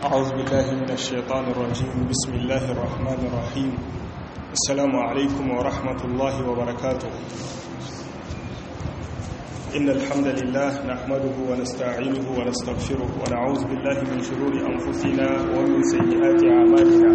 أعوذ بالله من الشيطان الرجيم بسم الله الرحمن الرحيم السلام عليكم ورحمة الله وبركاته إن الحمد لله نحمده ونستعينه ونستغفره ونعوذ بالله من شرور أنفسنا ومن سيئات أعمالنا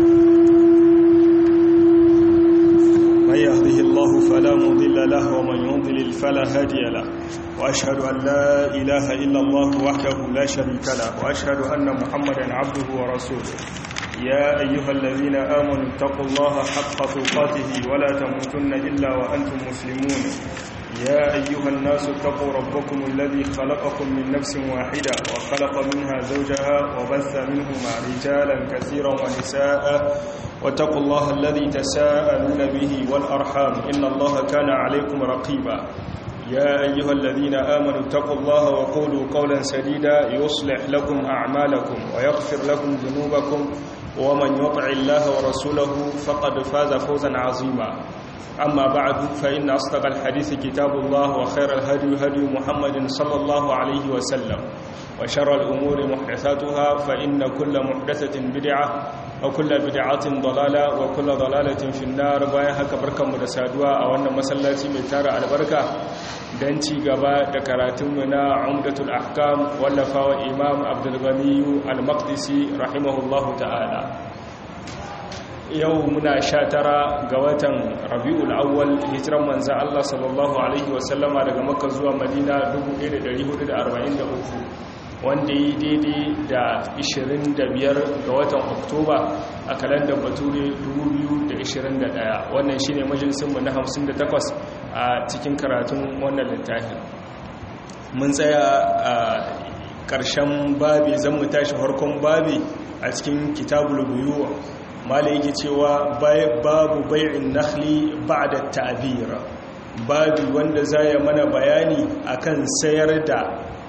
من يهده الله فلا مضل له ومن يضلل فلا هادي له وأشهد أن لا إله إلا الله وحده لا شريك له وأشهد أن محمدا عبده ورسوله يا أيها الذين آمنوا اتقوا الله حق تقاته ولا تموتن إلا وأنتم مسلمون يا أيها الناس اتقوا ربكم الذي خلقكم من نفس واحدة وخلق منها زوجها وبث منهما رجالا كثيرا ونساء واتقوا الله الذي تساءلون به والأرحام إن الله كان عليكم رقيبا يا أيها الذين آمنوا اتقوا الله وقولوا قولا سديدا يصلح لكم أعمالكم ويغفر لكم ذنوبكم ومن يطع الله ورسوله فقد فاز فوزا عظيما أما بعد فإن أصدق الحديث كتاب الله وخير الهدي هدي محمد صلى الله عليه وسلم وشر الأمور محدثاتها فإن كل محدثة بدعة وكل بدعة ضلالة وكل ضلالة في النار بايها كبركة مدسادوا أو أن مسلاتي متارة البركة دنتي قباء دكراتمنا عمدة الأحكام واللفاء إمام عبد الغني المقدسي رحمه الله تعالى yau muna sha tara ga watan rabi'ul awwal hijiran manzan Allah sallallahu Alaihi wasallama daga makka zuwa madina 1443 wanda yi daidai da 25 ga watan oktoba a kalandar bature 2021 wannan shi ne majalisunmu na 58 a cikin karatun wannan littafin mun tsaya a ƙarshen babi zan mu tashi farkon babi a cikin kitabul buyuwa mala yake cewa babu bai'in nakhli ba'da ta'bir babu wanda zai mana bayani akan sayar da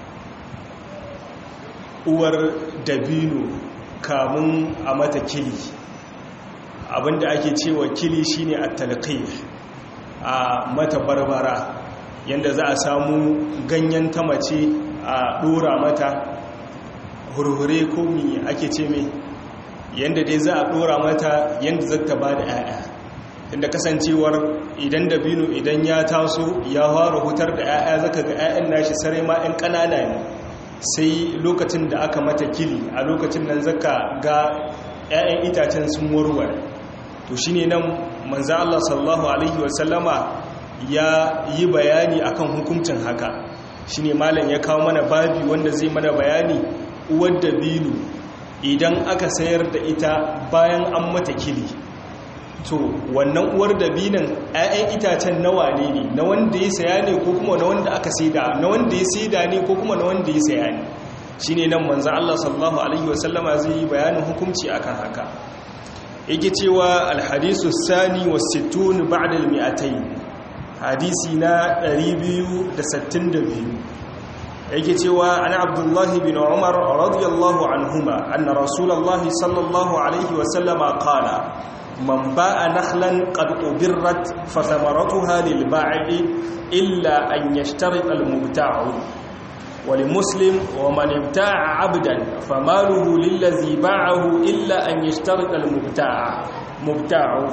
uwar dabino kamun a mata kili abinda ake cewa kili shine at-talqih a mata barbara yanda za a samu ganyen tamace a dora mata hurhure ko mi ake ce mai yadda dai za a dora mata yadda za ta ba da 'ya'ya inda kasancewar idan dabino idan ya taso ya fara hutar da 'ya'ya zaka ga 'ya'yan nashi sare ma 'yan ƙanana ne sai lokacin da aka mata kili a lokacin nan zaka ga 'ya'yan itacen sun warware to shine nan manzo Allah sallallahu alaihi wasallama ya yi bayani akan hukuncin haka shine malam ya kawo mana babi wanda zai mana bayani uwar dabino idan aka sayar da ita bayan an mata kili to wannan uwar dabinan 'ya'yan itacen nawa ne ne na wanda ya saya ne ko kuma na wanda aka saida na wanda ya saida ne ko kuma na wanda ya saya ne shine nan manzo Allah sallallahu alaihi wasallama zai yi bayanin hukunci akan haka yake cewa alhadisu sani was sittun ba'da al-mi'atayn hadisi na 262 yake cewa an abdullahi bin umar radiyallahu anhuma anna rasulullahi sallallahu alaihi wasallama qala man ba'a nakhlan qad ubirrat fa thamaratuha lil ba'i illa an yashtarit al mubta'u wa li muslim wa man ibta'a 'abdan famaluhu lil ladhi ba'ahu illa an yashtarit al mubta'a mubta'u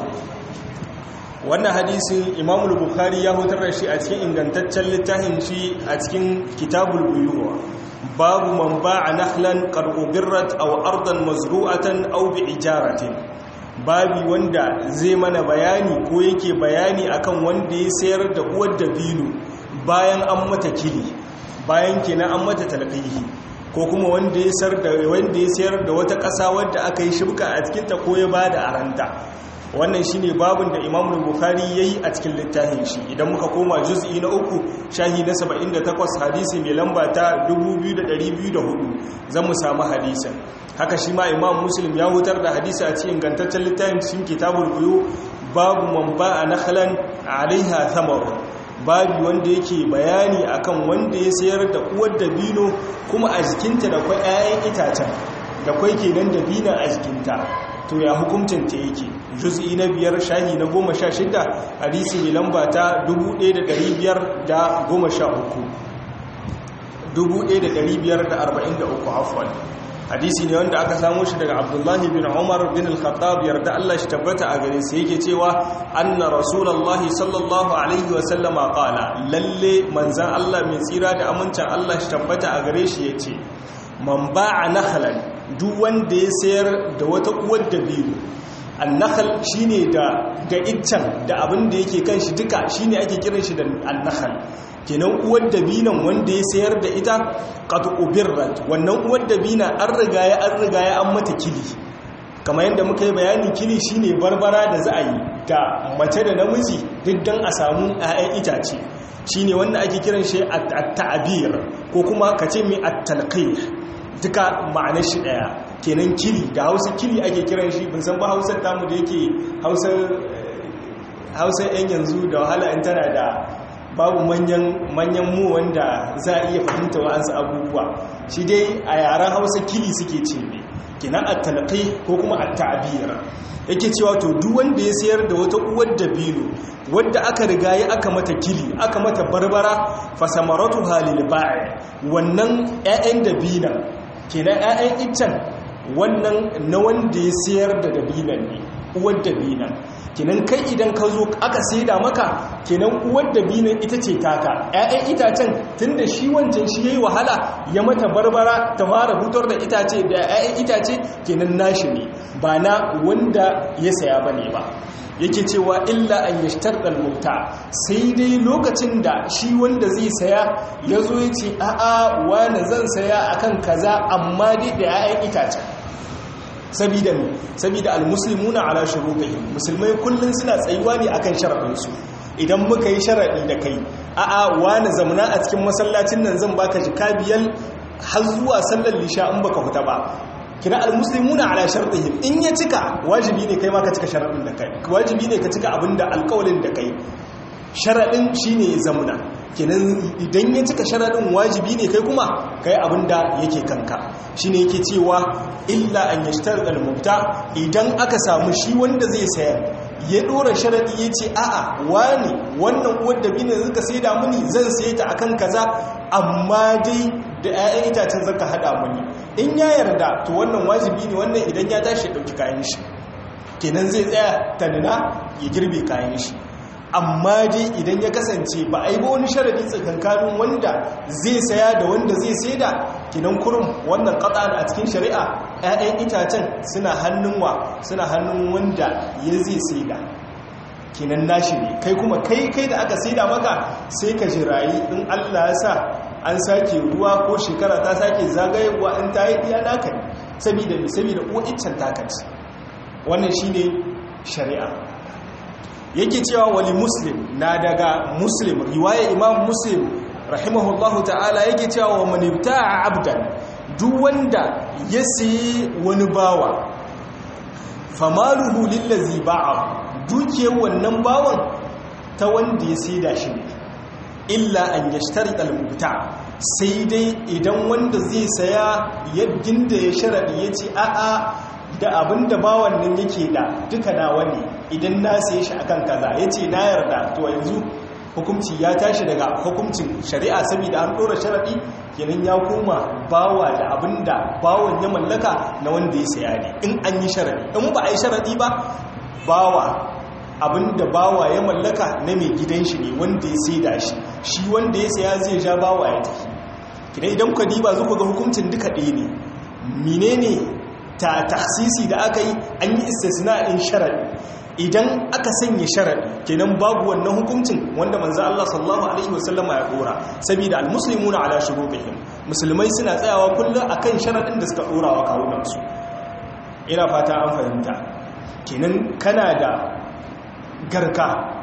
wannan hadisin imam bukhari ya hutar da shi a cikin ingantaccen littafin shi a cikin kitabul buyuwa babu man ba'a nahlan qad ubirrat aw ardan mazru'atan aw bi ijaratin babi wanda zai mana bayani ko yake bayani akan wanda ya sayar da uwar dabino bayan an mata kili bayan kenan an mata talqihi ko kuma wanda ya sayar da wanda ya sayar da wata ƙasa wadda aka yi shibka a cikin ta ko ya bada aranta wannan shine babin da Imam Bukhari yayi a cikin littafin shi idan muka koma juz'i na uku shahi na 78 hadisi mai lamba ta 2204 zamu samu hadisin haka shi ma Imam Muslim ya hutar da hadisi a cikin gantaccen littafin cikin Kitabul Buyu babu man ba'a nakhlan 'alaiha thamar babu wanda yake bayani akan wanda ya sayar da uwar dabino kuma a jikinta da kwai 'ya'yan itacen da kwai kenan dabina a jikinta to ya hukuncin ta yake juz'i na biyar shahi na goma sha shida hadisi mai lamba ta 1513 1543 afwan hadisi ne wanda aka samu shi daga abdullahi bin umar bin al-khattab yarda Allah shi tabbata a gare sa yake cewa anna rasulullahi sallallahu alaihi wa sallama qala lalle manzan Allah mai tsira da amincin Allah shi tabbata a gare shi yace man ba'a nakhlan duk wanda ya sayar da wata uwar dabino annakhal shine da da iccen da abin da yake kan shi duka shine ake kiran shi da annakhal kenan uwar dabinan wanda ya sayar da ita qad ubirrat wannan uwar dabina an riga ya an riga ya an mata kili kamar yadda muka yi bayani kili shine barbara da za a yi da mace da namiji duk dan a samu 'ya'yan itace shine wanda ake kiran shi at-ta'bir ko kuma kace mai at-talqih duka ma'anar shi daya kenan kili da hausa kili ake kiran shi bin san ba hausar tamu da yake hausar yan yanzu da wahala in tana da babu manyan mu wanda za a iya fahimta wa'ansu abubuwa shi dai a yaren hausa kili suke ce ne kenan a talakai ko kuma a ta'abira yake cewa to duk wanda ya sayar da wata uwar dabino wadda aka riga ya aka mata kili aka mata barbara fasamaratu halil ba'i wannan 'ya'yan dabinan kenan 'ya'yan iccen wannan na wanda ya sayar da dabinan ne uwar dabinan kenan kai idan ka zo aka saida maka kenan uwar dabinan ita ce taka 'ya'yan itacen tunda shi wancan shi yayi wahala ya mata barbara ta fara hutar da itace da 'ya'yan itace kenan nashi ne ba na wanda ya saya bane ba yake cewa illa an yashtar mubta sai dai lokacin da shi wanda zai saya ya zo ya ce a'a wani zan saya akan kaza amma dai da 'ya'yan itacen sabida ne sabida almuslimuna ala shurutihim musulmai kullun suna tsayuwa ne akan sharadinsu idan muka yi sharadi da kai a'a wani zamana a cikin masallacin nan zan baka jika biyar har zuwa sallar lisha in baka fita ba kina almuslimuna ala shartihim in ya cika wajibi ne kai ma ka cika sharadin da kai wajibi ne ka cika abinda alƙawalin da kai sharadin shine zamuna kenan idan ya cika sharadin wajibi ne kai kuma kai abinda yake kanka shine yake cewa illa an yashtar al-mubta idan aka samu shi wanda zai sayar ya dora sharadi yace a'a wani wannan uwar da bine zaka saida mini zan saye ta akan kaza amma dai da 'ya'yan itacen zaka hada mini in ya yarda to wannan wajibi ne wannan idan ya tashi ya dauki kayan shi kenan zai tsaya tanina ya girbe kayan shi amma dai idan ya kasance ba a yi ba wani sharadi tsakankanin wanda zai saya da wanda zai saida kinan kurum wannan katsan a cikin shari'a 'ya'yan itacen suna hannun wa suna hannun wanda ya zai saida kinan nashi ne kai kuma kai kai da aka saida maka sai ka jirayi in allah ya sa an sake ruwa ko shekara ta sake zagayewa in ta yi iya naka ne saboda saboda uwa iccen takanci wannan shine shari'a yake cewa wali muslim na daga muslim riwaya imam muslim rahimahullahu ta'ala yake cewa wa man ibta'a abdan duk wanda ya sayi wani bawa famaluhu lillazi ba'a dukiyar wannan bawan ta wanda ya saida shi ne illa an yashtari al-mubta sai dai idan wanda zai saya yadda da ya sharadi yace a'a da abin da bawan nan yake da duka nawa ne idan na saye shi akan kaza yace na yarda to yanzu hukunci ya tashi daga hukuncin shari'a saboda an dora sharadi kenan ya koma bawa da abin da bawan ya mallaka na wanda ya saya ne in an yi sharadi in ba a yi sharadi ba bawa abin da bawa ya mallaka na mai gidan shi ne wanda ya saida shi shi wanda ya saya zai ja bawa ya tafi kina idan ku diba zuku ga hukuncin duka ɗaya ne menene ta taksisi da aka yi an yi istisna in sharadi idan aka sanya sharadi kenan babu wannan hukuncin wanda manzo Allah sallallahu alaihi wasallama ya dora saboda almuslimuna ala shurutihim musulmai suna tsayawa kullum akan sharadin da suka dora wa kawunan su ina fata an fahimta kenan kana da garka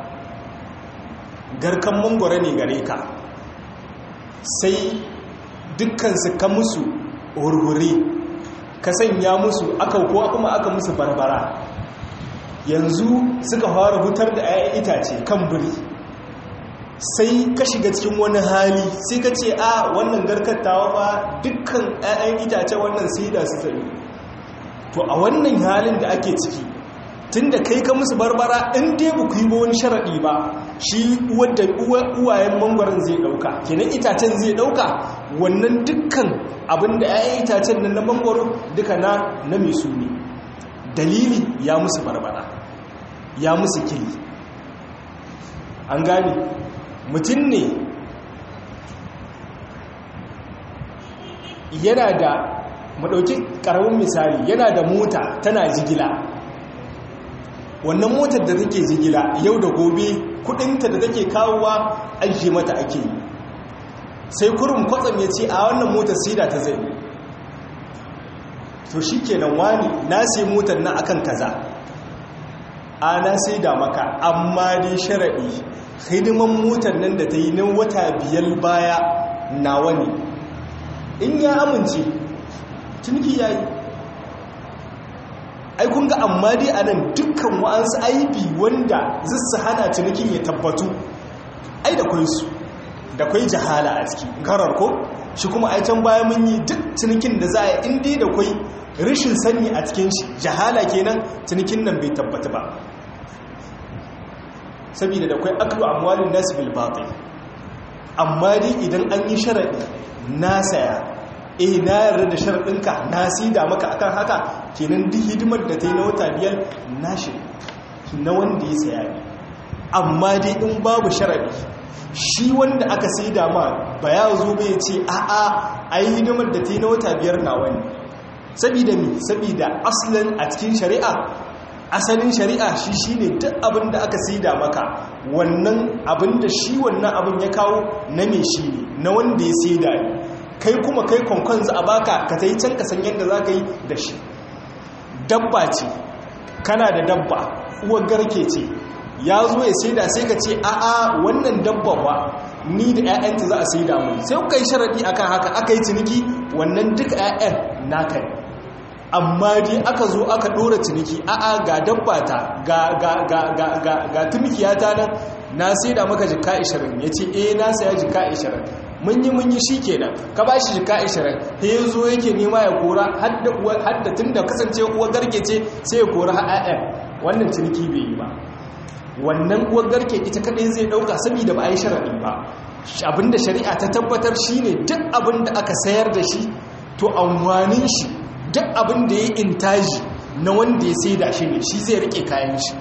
garkan mangwara ne gare ka sai dukkan su ka musu hurhure ka sanya musu aka ko kuma aka musu barbara yanzu suka fara hutar da 'ya'yan itace kan biri sai ka shiga cikin wani hali sai ka ce a wannan garkattawa ba dukkan 'ya'yan itace wannan sai da su tsaye to a wannan halin da ake ciki tun da kai ka musu barbara in dai ba ku yi ba wani sharaɗi ba shi wadda uwayen mangwaron zai ɗauka kenan itacen zai ɗauka wannan dukkan abin da ya itacen nan na mangwaro duka na na mai su ne dalili ya musu barbara ya musu kili an gane mutum ne yana da maɗauki ƙaramin misali yana da mota tana jigila wannan motar da take jigila yau da gobe kudinta da take kawowa aiki mata ake yi sai kurum kwatsam ya ce a wannan motar sida ta zai to shi kenan wani na sai motar na akan kaza a na sai da maka amma dai sharaɗi hidiman motar nan da ta yi nan wata biyar baya nawa ne in ya amince tunki ya yi ai kun ga amma dai a nan dukkan wa'ansu aibi wanda zai hana cinikin ya tabbatu ai da kwai su da kwai jahala a ciki garar ko shi kuma ai can baya mun yi duk cinikin da za a yi inda da kwai rashin sani a cikin shi jahala kenan cinikin nan bai tabbata ba saboda da kwai aklu amwalin nasu bil batil amma dai idan an yi sharadi na saya eh na yarda da sharaɗinka na sida maka akan haka kenan duk hidimar da ta yi na wata biyar nashi na wanda ya saya ne amma dai in babu sharaɗi shi wanda aka sida ma ba ya zo bai ce a'a a yi hidimar da ta yi na wata biyar na wani sabida mi sabida asalin a cikin shari'a asalin shari'a shi shi ne duk abin da aka sida maka wannan abin da shi wannan abin ya kawo na me shi ne na wanda ya sida ne kai kuma kai kwankwan za a baka ka ta yi can kasan yadda za ka yi da shi dabba ce kana da dabba uwar garke ce ya zo ya saida sai ka ce a'a wannan dabba ba ni da 'ya'yanta za a saida mu sai kuka yi sharaɗi akan haka aka yi ciniki wannan duka 'ya'yan naka ne amma dai aka zo aka ɗora ciniki a'a ga dabba ta ga ga ga ga ga ga tumkiyata nan na saida maka jika 20 yace eh na saya jika 20 mun yi mun yi shi kenan ka ba shi jika 20 he zo yake nema ya kora hadda tun da kasance uwar garke ce sai ya kora ha'a'yan wannan ciniki bai yi ba wannan uwar garke ita kadai zai dauka saboda ba a yi sharaɗi ba abinda shari'a ta tabbatar shine duk abin da aka sayar da shi to amfanin shi duk abin da ya intaji na wanda ya sai da shi ne shi zai rike kayan shi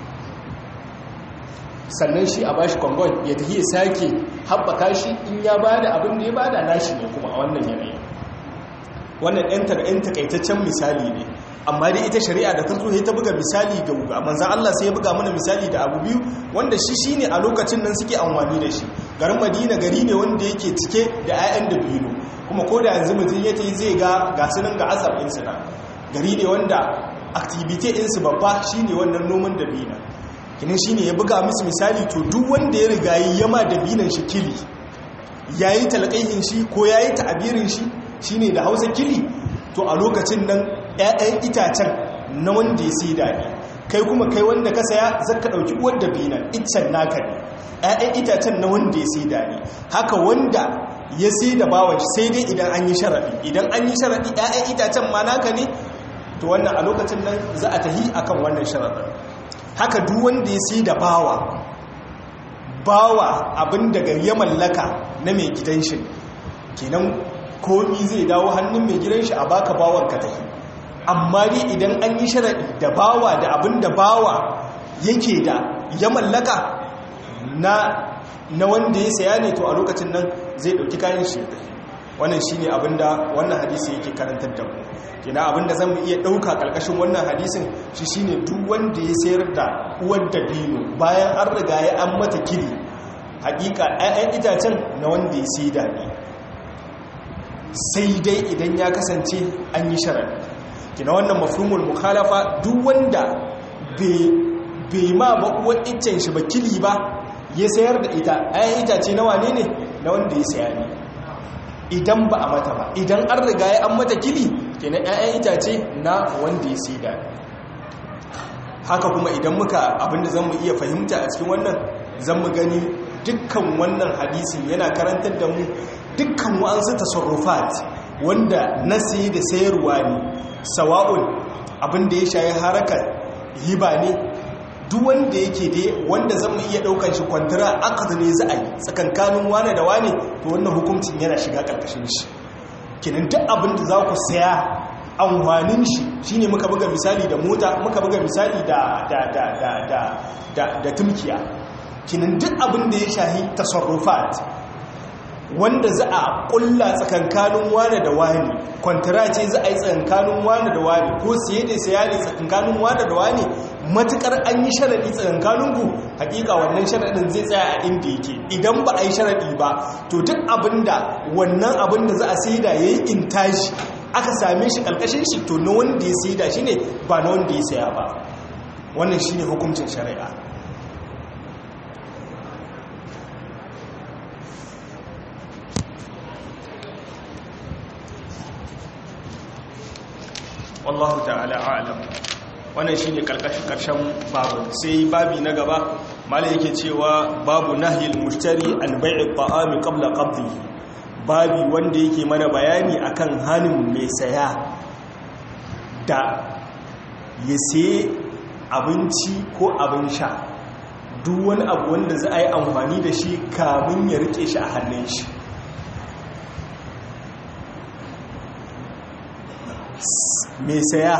sannan shi a bashi kwangon ya tafi ya sake haɓaka shi in ya ba da abin da ya ba da nashi ne kuma a wannan yanayi wannan ɗan takaitaccen misali ne amma dai ita shari'a da ta zo ta buga misali ga wuga manzan Allah sai ya buga mana misali da abu biyu wanda shi shi ne a lokacin nan suke amfani da shi garin madina gari ne wanda yake cike da 'ya'yan da biyu kuma ko da yanzu mutum ya ta yi zai ga gasunan ga asar ɗinsu na gari ne wanda activity ɗinsu babba shi ne wannan noman da biyu kinin shi ne ya buga musu misali to duk wanda ya riga yi yama da binan shi kili ya yi talakaihin shi ko ya yi ta'abirin shi shi ne da hausa kili to a lokacin nan 'ya'yan itacen na wanda ya sai daɗi kai kuma kai wanda ka saya zaka ɗauki uwar da binan iccen naka ne 'ya'yan itacen na wanda ya sai daɗi haka wanda ya sai da bawan shi sai dai idan an yi sharaɗi idan an yi sharaɗi 'ya'yan itacen ma naka ne to wannan a lokacin nan za a tahi akan wannan sharaɗin haka duk wanda ya sai da bawa bawa abin daga ya mallaka na mai gidan shi kenan komi zai dawo hannun mai gidan shi a baka bawan ka tafi amma dai idan an yi sharaɗi da bawa da abin da bawa yake da ya mallaka na na wanda ya saya ne to a lokacin nan zai ɗauki kayan shi wannan shine abinda wannan hadisi yake karantar da mu kina abinda zamu iya dauka kalkashin wannan hadisin shi shine duk wanda ya sayar da uwar dabino bayan an riga ya an mata kiri hakika ayyan itacen na wanda ya saida ne sai dai idan ya kasance an yi sharar kina wannan mafhumul mukhalafa duk wanda bai ma ba uwar iccen shi ba kili ba ya sayar da ita ayyan itace na wane ne na wanda ya saya ne idan ba a mata ba idan an riga ya an mata kili kenan 'ya'yan itace na wanda ya sida haka kuma idan muka abinda zan mu iya fahimta a cikin wannan zan mu gani dukkan wannan hadisin yana karantar da mu dukkan wa'ansu tasarrufat wanda na sayi da sayarwa ne sawa'un abinda ya shayi harakar hiba ne duk wanda yake dai wanda zan iya daukan shi kwantara aqd ne za a yi tsakankanin wane da wane to wannan hukuncin yana shiga karkashin shi kenan duk abin da za ku saya amfanin shi shine muka buga misali da mota muka buga misali da da da da da da, da tumkiya kenan duk abin da ya shahi tasarrufat wanda za a kulla tsakankanin wane da wani kwantara ce za a yi tsakankanin wane da wani ko siye da siya ne tsakankanin wane da wani matukar an yi sharaɗi tsakankanin ku hakika wannan sharaɗin zai tsaya a inda yake idan ba a yi sharaɗi ba to duk abinda wannan abin da za a saida ya yi intaji aka same shi ƙarƙashin shi to na wanda ya saida shi ne ba na wanda ya saya ba wannan shi ne hukuncin shari'a wallahu ta'ala a'lam wannan shine karkashin karshen babu sai babi na gaba malai yake cewa babu nahyil mushtari an bai'i ta'ami qabla qabdihi babi wanda yake mana bayani akan hanin mai saya da ya saye abinci ko abin sha duk wani abu wanda za a yi amfani da shi kamun ya rike shi a hannun shi mai saya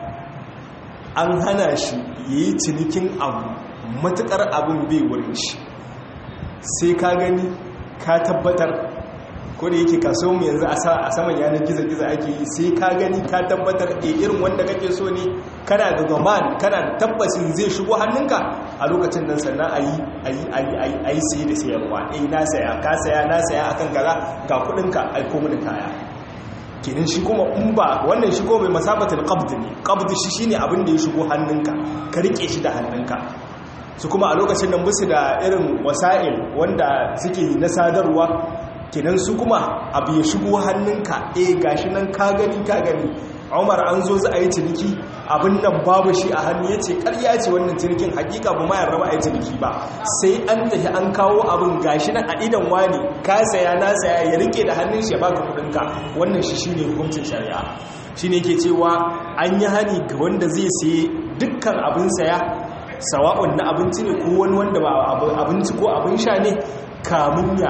an hana shi ya yi cinikin abu matukar abin bai wurin shi sai ka gani ka tabbatar ko da yake kaso mu yanzu a saman yanar gizo-gizo ake yi sai ka gani ka tabbatar a irin wanda kake so ne kana da gaman kana da tabbacin zai shigo hannunka a lokacin nan sannan a yi a yi sai da sayarwa eh na saya ka saya na saya akan kaza ga kudinka aiko mini kaya kenan shi kuma in ba wannan shi kuma bai masabatul qabd ne qabd shi shine abin da ya shigo hannunka ka rike shi da hannunka su kuma a lokacin nan musu da irin wasa'il wanda suke na sadarwa kenan su kuma abu ya shigo hannunka eh gashi nan ka gani ka gani Umar an zo za a yi ciniki abin nan babu shi a hannu ya ce karya ce wannan cinikin hakika ba ma yarda ba a yi ciniki ba sai an tafi an kawo abin gashi nan a idan wani ka saya na saya ya rike da hannun shi ya baka kudinka wannan shi shine hukuncin shari'a shine yake cewa an yi hani ga wanda zai saye dukkan abin saya sawa'un na abinci ne ko wani wanda ba abinci ko abin sha ne kamun ya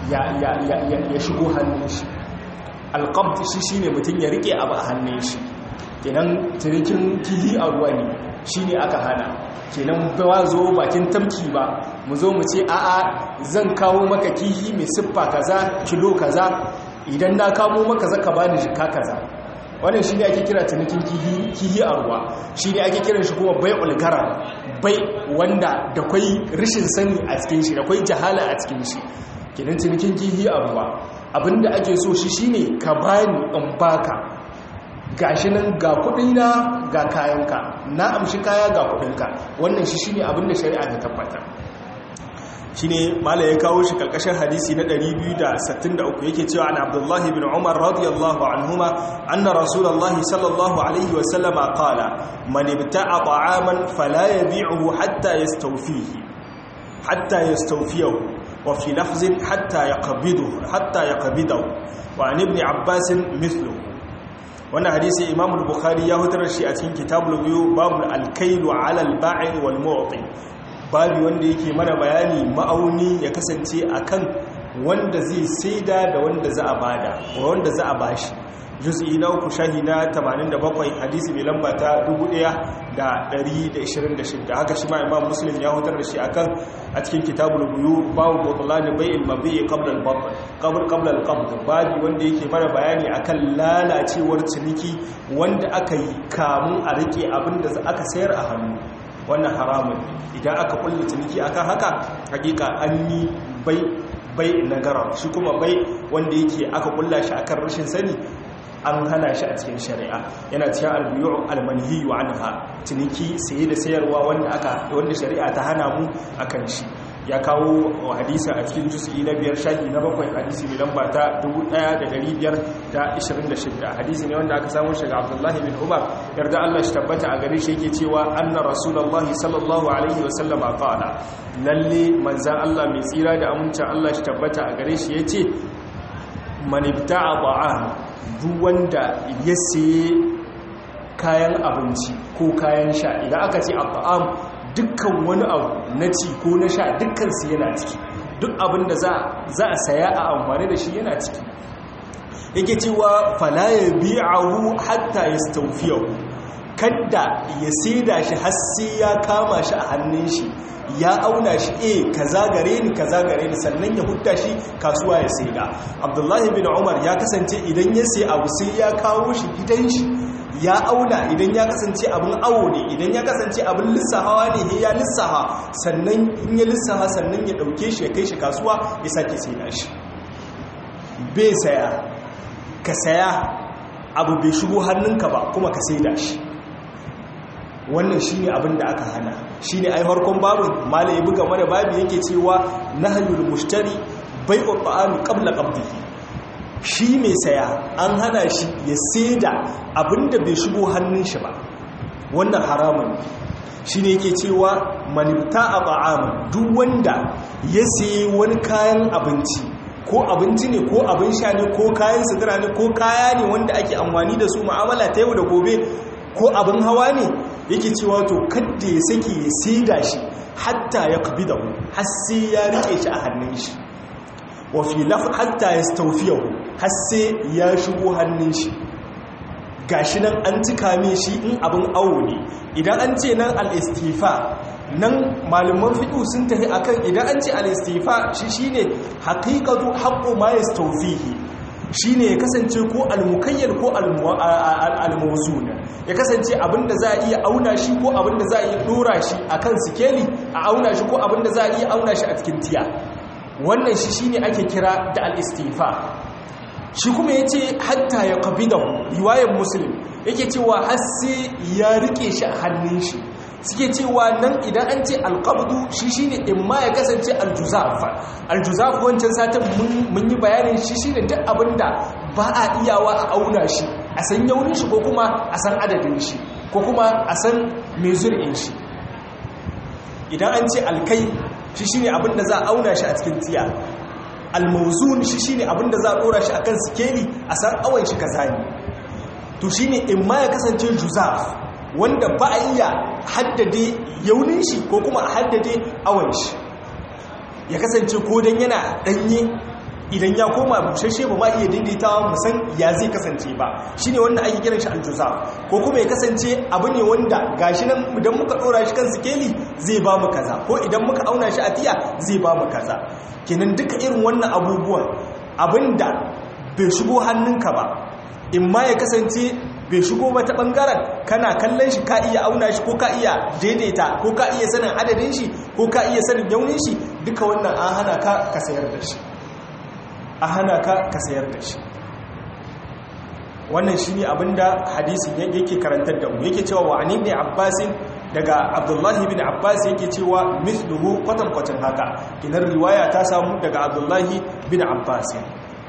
ya shigo hannun shi alƙabta shi shi ne mutum ya rike abu a hannun shi kenan cinikin kihi a ruwa ne shi ne aka hana kenan ba zo bakin tamki ba mu zo mu ce a'a zan kawo maka kihi mai siffa kaza kilo kaza idan na kamo maka zaka bani jika kaza wannan shi ne ake kira cinikin kihi a ruwa shi ne ake kiran shi kuma bai ulgara bai wanda da kwai rashin sani a cikin shi da kwai jahala a cikin shi kenan cinikin kihi a ruwa abinda ake so shi shine ka bani in baka gashi nan ga kudina ga kayanka na amshi kaya ga kudinka wannan shi shine abinda shari'a ta tabbata shine mala ya kawo shi karkashin hadisi na 263 yake cewa an Abdullah ibn Umar radiyallahu anhuma anna Rasulullah sallallahu alaihi wa sallama qala man ibta'a ta'aman fala yabi'uhu hatta yastawfihi hatta yastawfiyahu وفي لفظ حتى يقبضه حتى يقبضه وعن ابن عباس مثله wannan hadisi imam al-bukhari ya hutar shi a cikin kitabul biyu babu al-kailu ala al-ba'ir wal mu'ti babu wanda yake mana bayani ma'auni ya kasance akan wanda zai saida da wanda za a bada wanda za a bashi juz'i na uku shahi na 87 hadisi mai lamba ta 1126 haka shi ma imam muslim ya hutar da shi akan a cikin kitabul buyu babu butlan bai'il mabi'i qabla al-batn qabl qabla al-qabd babu wanda yake mana bayani akan lalacewar ciniki wanda aka yi kamun a rike abinda aka sayar a hannu wannan haramun idan aka kulle ciniki akan haka hakika an yi bai bai nagara shi kuma bai wanda yake aka kulla shi akan rashin sani an hana shi a cikin shari'a yana cikin albiyu almanhiyu anha ciniki saye da sayarwa wanda aka wanda shari'a ta hana mu akan shi ya kawo hadisi a cikin juz'i na biyar shahi na bakwai hadisi mai lamba ta 1526 hadisi ne wanda aka samu shiga Abdullahi bin Umar yarda Allah shi tabbata a gare shi yake cewa anna rasulullahi sallallahu alaihi wa sallama qala lalle manzan Allah mai tsira da amincin Allah shi tabbata a gare shi yace man ibta'a ta'am duk wanda ya saye kayan abinci ko kayan sha idan aka ce abba'am dukkan wani abu na ci ko na sha dukkan su yana ciki duk abin da za a saya a amfani da shi yana ciki yake cewa fala ya bi'ahu hatta yastawfiyahu kadda ya saida shi har sai ya kama shi a hannun shi ya auna shi eh kaza gare ni kaza gare ni sannan ya hutta shi kasuwa ya saida abdullahi bin umar ya kasance idan ya sai abu sai ya kawo shi gidan shi ya auna idan ya kasance abin awo ne idan ya kasance abin lissahawa ne ya lissaha sannan in ya lissaha sannan ya dauke shi ya kai shi kasuwa ya sake saida shi bai saya ka saya abu bai shigo hannunka ba kuma ka saida shi wannan shi ne abin da aka hana shi ne ai harkon babin mala ya buga mana babi yake cewa nahyul mushtari bai ta'ami qabla qabdihi shi mai saya an hana shi ya saida abin da bai shigo hannun shi ba wannan haramun shi ne yake cewa manibta a ta'aman duk wanda ya sayi wani kayan abinci ko abinci ne ko abin sha ne ko kayan sutura ne ko kaya ne wanda ake amfani da su mu'amala ta yau da gobe ko abin hawa ne yake cewa to kadda ya sake ya saida shi hatta ya kabi da har sai ya rike shi a hannun shi wa fi laf hatta ya staufiyahu har sai ya shigo hannun shi gashi nan an cika min shi in abin awo ne idan an ce nan al-istifa nan malaman fiƙu sun tafi akan idan an ce al-istifa shi shine haqiqatu haqqu ma yastawfihi shine ya kasance ko al-mukayyal ko al-mawzun ya kasance abinda za a iya auna shi ko abinda za a iya dora shi akan sikeli a auna shi ko abinda za a iya auna shi a cikin tiya wannan shi shine ake kira da al-istifa shi kuma yace hatta ya qabidahu riwayar muslim yake cewa har sai ya rike shi a hannun shi suke cewa nan idan an ce alƙabdu shi shi ne in ma ya kasance aljuzaf aljuzaf wancan satin mun yi bayanin shi shi ne duk abinda ba a iyawa a auna shi a san yaunin shi ko kuma a san adadin shi ko kuma a san mai zur'in shi idan an ce alkai shi shi ne abinda za a auna shi a cikin tiya almauzun shi shi ne abinda za a ɗora shi a kan sikeli a san awon shi kaza ne to shi ne in ma ya kasance juzaf wanda ba a iya haddade yaunin shi ko kuma a haddade awon shi ya kasance ko don yana danye idan ya koma bushashe ba ma iya daidaitawa musan ya zai kasance ba shi ne wanda ake kiran shi aljuza ko kuma ya kasance abu ne wanda gashi nan idan muka ɗora shi kan sikeli zai ba mu kaza ko idan muka auna shi a tiya zai ba mu kaza kenan duka irin wannan abubuwan abinda bai shigo hannunka ba in ma ya kasance bai shigo mata bangaren kana kallon shi ka iya auna shi ko ka iya daidaita ko ka iya sanin adadin shi ko ka iya sanin yaunin shi duka wannan an hana ka ka sayar da shi an hana ka ka sayar da shi wannan shi ne abinda hadisin yake karantar da mu yake cewa wa ani ne abbasin daga abdullahi bin abbas yake cewa misluhu kwatankwacin haka kinar riwaya ta samu daga abdullahi bin abbasin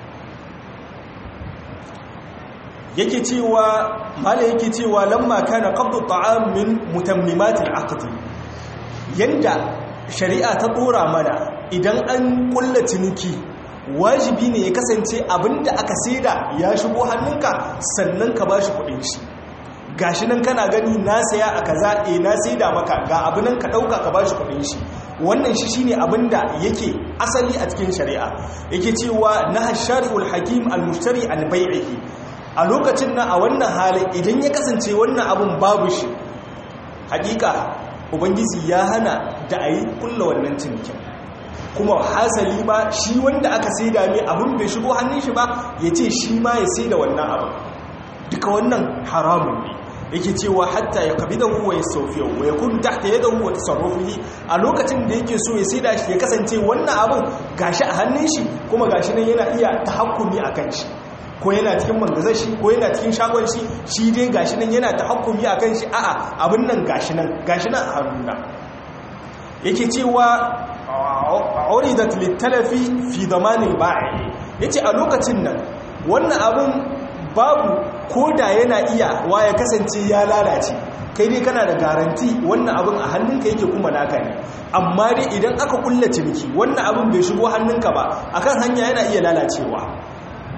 yake cewa mala yake cewa lamma kana qabdu ta'am min mutammimatil aqd yanda shari'a ta dora mana idan an kulla ciniki wajibi ne ya kasance abinda aka saida ya shigo hannunka sannan ka bashi kudin shi gashi nan kana gani na saya a kaza eh na saida maka ga abu nan ka dauka ka bashi kudin shi wannan shi shine abinda yake asali a cikin shari'a yake cewa na shari'ul hakim al-mushtari an bai'ihi a lokacin nan a wannan halin idan ya kasance wannan abun babu shi hakika ubangiji ya hana da a yi kulla wannan cinikin kuma hasali ba shi wanda aka sai da mai abin bai shigo hannun shi ba ya ce shi ma ya sai da wannan abin duka wannan haramun ne yake cewa hatta ya kabi da huwa ya saufiya wa ya kun tahta ya da huwa tasarrufi a lokacin da yake so ya sai da shi ya kasance wannan abin gashi a hannun shi kuma gashi nan yana iya tahakkumi a kan shi ko yana cikin mangazar shi ko yana cikin shagon shi shi dai gashi nan yana ta hakumi a kan shi a'a abin nan gashi nan gashi nan a hannuna yake cewa uridat littalafi fi zamanin ba'i yace a lokacin nan wannan abin babu ko da yana iya wa ya kasance ya lalace kai dai kana da garanti wannan abin a hannunka yake kuma naka ne amma dai idan aka kulla ciniki wannan abin bai shigo hannunka ba akan hanya yana iya lalacewa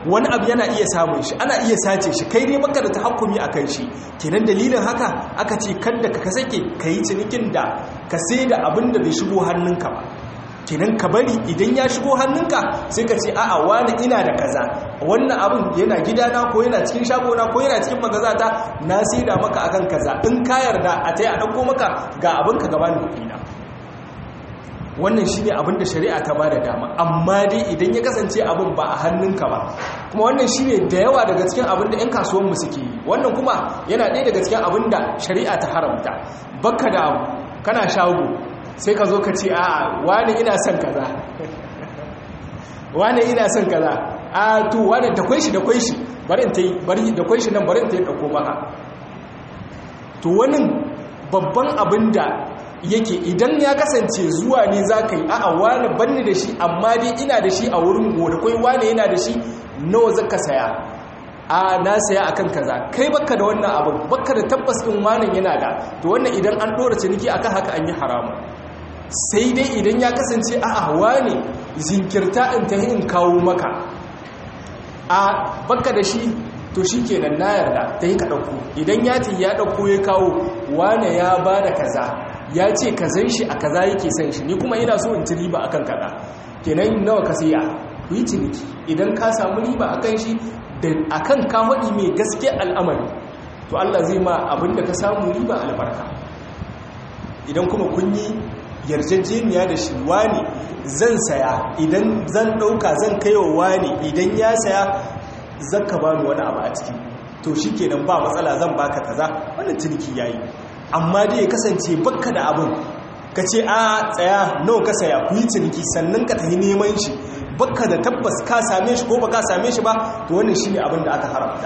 wani abu yana iya samun shi ana iya sace shi kai ne baka da tahakkumi akan shi kenan dalilin haka aka ce kada ka sake kai cinikin da ka sai da abin da bai shigo hannunka ba kenan ka bari idan ya shigo hannunka sai ka ce a'a wani ina da kaza wannan abin yana gidana ko yana cikin shagona ko yana cikin magazata na sai da maka akan kaza in ka yarda a tai a dauko maka ga abin ka gabanin kuɗi na wannan shi ne abinda shari'a ta ba da dama amma dai idan ya kasance abin ba a hannunka ba kuma wannan shi ne da yawa daga cikin abinda 'yan kasuwanmu suke yi wannan kuma yana ɗaya daga cikin abinda shari'a ta haramta baka da abu kana shago sai ka zo ka ce a wani ina son kaza wani ina son kaza a to wani da kwai shi da kwai shi bari ta yi bari da kwai shi nan bari ta yi ɗauko maka to wani babban abin da yake idan ya kasance zuwa ne za ka yi a'a wani banni da shi amma dai ina da shi a wurin goda kwai wani yana da shi nawa zaka saya a na saya akan kaza kai baka da wannan abin baka da tabbas din wani yana da to wannan idan an dora ciniki akan haka an yi haramun sai dai idan ya kasance a'a wani zinkirta in ta in kawo maka a baka da shi to shi kenan na yarda ta yi ka ɗauko idan ya ce ya ɗauko ya kawo wane ya ba da kaza ya ce ka zan shi a kaza yake san shi ni kuma ina so in ci riba akan kaza kenan nawa ka siya ku yi ciniki idan ka samu riba akan shi da akan ka faɗi mai gaske al'amari to Allah zai ma abin da ka samu riba albarka idan kuma kun yi yarjejeniya da shi wani zan saya idan zan ɗauka zan kaiwa wani idan ya saya zaka ba ni wani abu a ciki to shi kenan ba matsala zan baka kaza wannan ciniki yayi amma dai ya kasance bakka da abin ka ce a tsaya nawa ka saya ku yi ciniki sannan ka tafi neman shi bakka da tabbas ka same shi ko ba ka same shi ba to wannan shine abin da aka haramta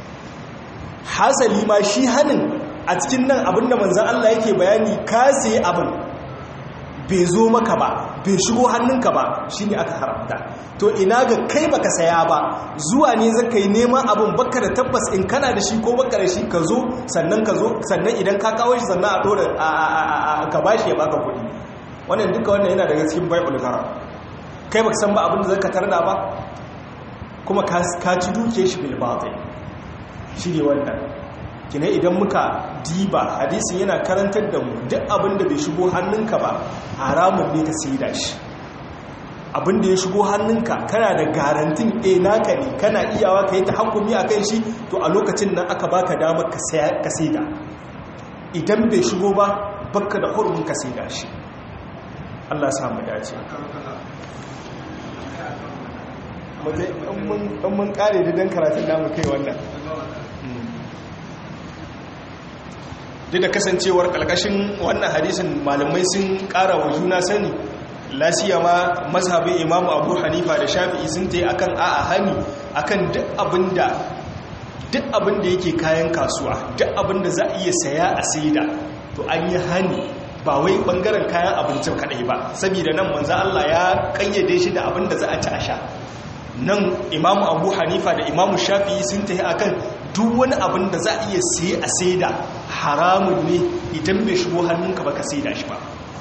hasali ma shi hanin a cikin nan abin da manzon Allah yake bayani ka sayi abin bai zo maka ba bai shigo hannunka ba shine aka haramta to ina ga kai baka saya ba zuwa ne zaka yi neman abin baka da tabbas in kana da shi ko baka da shi ka zo sannan ka zo sannan idan ka kawo shi sannan a dora ka bashi ya baka kuɗi wannan duka wannan yana daga cikin bai'ul haram kai baka san ba abin da zaka tarda ba kuma ka ci duke shi bil batil shi ne wannan kina idan muka diba hadisin yana karantar da mu duk abin da bai shigo hannunka ba haramun ne ka saida shi abin da ya shigo hannunka kana da garantin a naka ne kana iyawa ka yi ta hankumi a kan shi to a lokacin nan aka baka damar ka saida idan bai shigo ba baka da hurumin ka saida shi Allah sa mu dace mun kare da dan karatun namu kai wannan duk da kasancewar kalkashin wannan hadisin malamai sun kara wa juna sani lasiya ma mazhabin imamu abu hanifa da shafi'i sun ta yi akan a'a hani akan duk abinda duk abinda yake kayan kasuwa duk abinda za a iya saya a saida to an yi hani ba wai bangaren kayan abincin kadai ba saboda nan manzo Allah ya kayyade shi da abinda za a ci a sha nan imamu abu hanifa da imamu shafi'i sun ta yi akan duk wani abin da za a iya siye a saida haramun ne idan bai shigo hannunka ba ka saida shi ba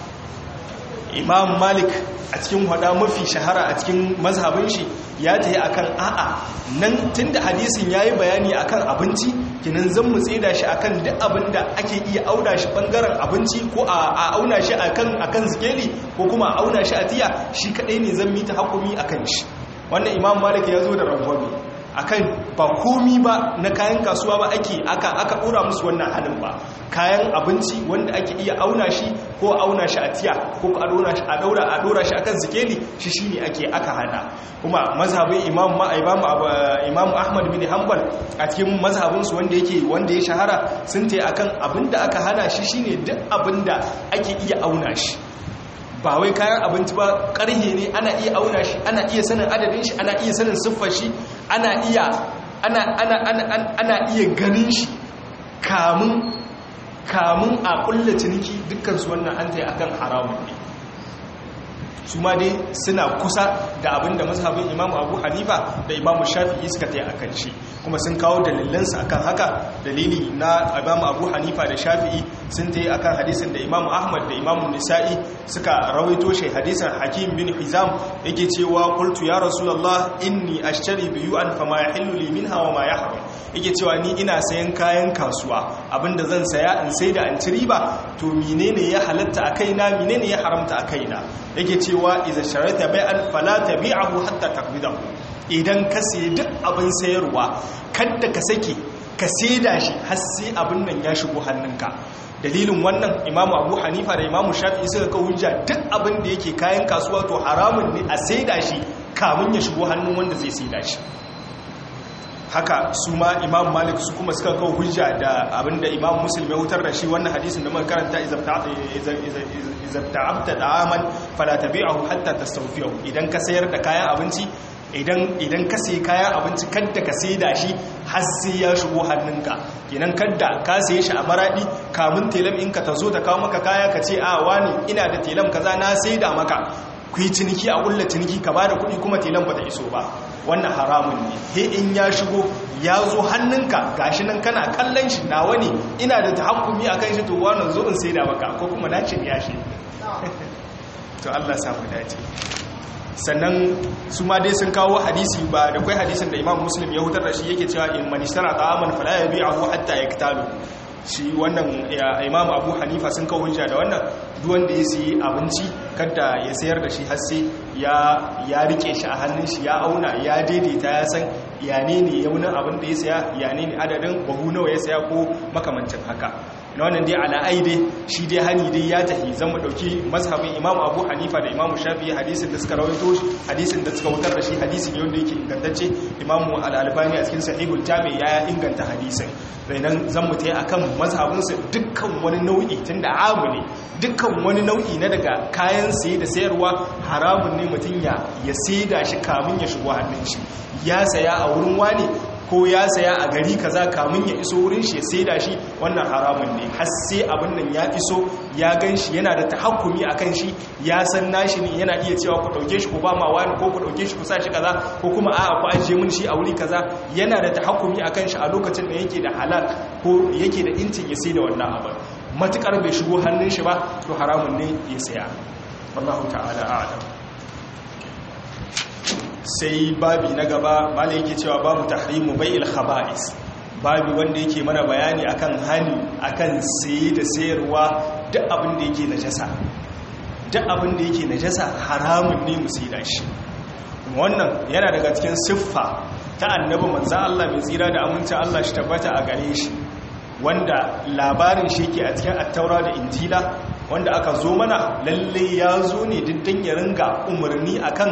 imam malik a cikin hada mafi shahara a cikin mazhabin shi ya ta yi akan a'a nan tun da hadisin ya yi bayani akan abinci kinan zan mu tseda shi akan duk abin da ake iya auna shi bangaren abinci ko a auna shi akan zikeli ko kuma a auna shi a tiya shi kadai ne zan mita hakumi akan shi wannan imam malik ya zo da rangwame akan ba komi ba na kayan kasuwa ba ake aka aka dora musu wannan halin ba kayan abinci wanda ake iya auna shi ko auna shi a tiya ko a dora shi a daura a dora shi akan zikeli shi shine ake aka hada kuma mazhabin imam ma imam imam ahmad bin hanbal a cikin mazhabin su wanda yake wanda ya shahara sun tayi akan abinda aka hana shi shine duk abinda ake iya auna shi ba wai kayan abinci ba ƙarhe ne ana iya auna shi ana iya sanin adadin shi ana iya sanin siffar shi ana iya ana ana ana ana iya ganin shi kamun kamun a kulla ciniki dukkan su wannan an tayi akan haramun ne su ma dai suna kusa da abin da mazhabin imamu abu hanifa da imamu shafi'i suka tayi akan shi kuma sun kawo dalilansu akan haka dalili na imam abu hanifa da shafi'i sun ta yi akan hadisin da imam ahmad da imam nisa'i suka rawaito shi hadisin hakim bin hizam yake cewa qultu ya rasulullah inni ashtari biyu'an fama yahillu li minha wa ma yahrum yake cewa ni ina sayan kayan kasuwa abinda zan saya in sai da an ci riba to menene ya halatta a kaina menene ya haramta a kaina yake cewa idza sharata bai'an fala tabi'ahu hatta taqbidahu idan ka sayi duk abin sayarwa kadda ka sake ka saida shi har sai abin nan ya shigo hannunka dalilin wannan imamu abu hanifa da imamu shafi'i suka ka hujja duk abin da yake kayan kasuwa to haramun ne a saida shi kamun ya shigo hannun wanda zai saida shi haka su ma imam malik su kuma suka kawo hujja da abinda imam muslim ya hutar da shi wannan hadisin da muka karanta izabta'abta da'aman fala tabi'ahu hatta tastawfiyahu idan ka sayar da kayan abinci idan idan ka sayi kayan abinci kadda ka saida shi har sai ya shigo hannunka kenan kadda ka saye shi a maradi kamun telam in ka tazo ta kawo maka kaya ka ce a wani ina da telam kaza na saida maka ku yi ciniki a kulla ciniki ka bada kuɗi kuma telan ba ta iso ba wannan haramun ne he in ya shigo ya zo hannunka gashi nan kana kallon shi nawa ne ina da tahakkumi akan shi to wannan zo in saida maka ko kuma na cin yashi to Allah samu dace sannan su ma dai sun kawo hadisi ba da kai hadisin da Imam Muslim ya hutar da shi yake cewa in man ishtara ta'aman fala yabi'ahu hatta yaktalu shi wannan Imam Abu Hanifa sun kawo hujja da wannan duk wanda ya siyi abinci kada ya sayar da shi har sai ya ya rike shi a hannun shi ya auna ya daidaita ya san ya ne ne ya wunin abin da ya saya ya ne ne adadin bahu nawa ya saya ko makamancin haka na wannan dai ala'ai dai shi dai hani dai ya tafi zan mu dauki mazhabin imamu abu hanifa da imamu shafi hadisin da suka rawaito hadisin da suka wutar da shi hadisi ne wanda yake ingantacce imamu al-albani a cikin sahihul jami ya inganta hadisin nan zan mu tayi akan mazhabin su dukkan wani nau'i tunda amu ne dukkan wani nau'i na daga kayan saye da sayarwa haramun ne mutun ya ya saida shi kamun ya shigo hannun shi ya saya a wurin wani ko ya saya a gari kaza kamun ya iso wurin shi ya saida shi wannan haramun ne har sai abin nan ya iso ya gan shi yana da tahakkumi akan shi ya san nashi ne yana iya cewa ku dauke shi ku ba ma wani ko ku dauke shi ku sa shi kaza ko kuma a'a ku ajiye mun shi a wuri kaza yana da tahakkumi akan shi a lokacin da yake da halal ko yake da incin ya saida wannan abin matukar bai shigo hannun shi ba to haramun ne ya saya wallahu ta'ala a'lam sai babi na gaba mala yake cewa babu tahrimu bai'il khaba'is babi wanda yake mana bayani akan hani akan saye da sayarwa duk abin da yake najasa duk abin da yake najasa haramun ne mu saida shi wannan yana daga cikin siffa ta annabi manzon Allah mai tsira da aminci Allah shi tabbata a gare shi wanda labarin shi yake a cikin attaura da injila wanda aka zo mana lalle ya zo ne diddan ya ringa umarni akan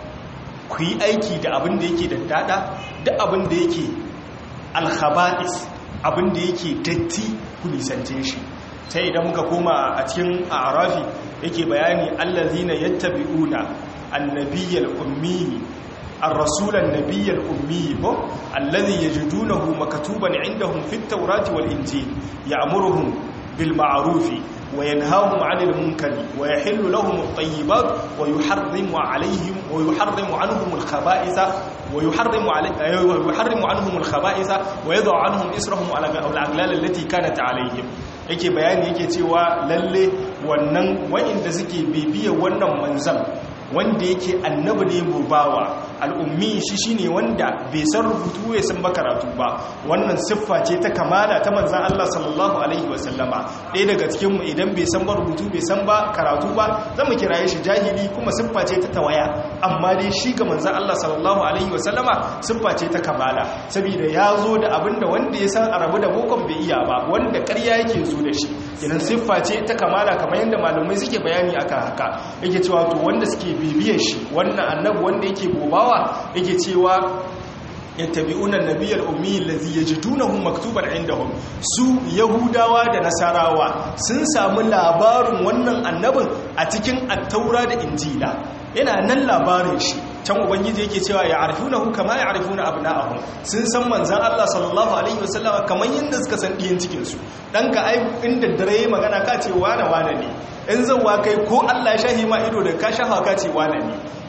ku yi aiki da abin da yake da dada da abin da yake alhaba'is abin da yake datti ku nisance shi sai idan muka koma a cikin arafi yake bayani allazina yattabi'una annabiyyal ummi الرسول النبي الأمي الذي يجدونه مكتوبا عندهم في التوراة والإنجيل يأمرهم بالمعروف وينهاهم عن المنكر ويحل لهم الطيبات ويحرم عليهم ويحرم عنهم الخبائث ويحرم ويحرم عنهم الخبائث ويضع عنهم اسرهم على الاغلال التي كانت عليهم yake bayani yake cewa lalle wannan wa'inda suke bibiya wannan manzan wanda yake annabi ne bubawa al'ummi shi shine wanda bai san rubutu ya san karatu ba wannan siffa ce ta kamala ta manzan Allah sallallahu alaihi wasallama ɗaya daga cikinmu idan bai san ba rubutu bai san ba karatu ba zan mu kiraye shi jahili kuma siffa ce ta tawaya amma dai shi ga manzan Allah sallallahu alaihi wasallama siffa ce ta kamala saboda ya zo da abinda wanda ya san arabu da bokon bai iya ba wanda ƙarya yake zo da shi kenan siffa ce ta kamala kamar yadda malamai suke bayani akan haka yake cewa to wanda suke bibiyar shi wannan annabi wanda yake bobawa yake cewa yattabi'una an-nabiyyal ummi allazi yajidunahu maktuban indahum su yahudawa da nasarawa sun samu labarin wannan annabin a cikin at-taura da injila yana nan labarin shi can ubangiji yake cewa ya arifunahu kama ya arifuna abna'ahum sun san manzan Allah sallallahu alaihi wasallama kamar yadda suka san diyan cikin su dan ka ai inda dare magana ka ce wane wane ne in zauwa kai ko Allah ya shahi ma ido da ka shafa ka ce wane ne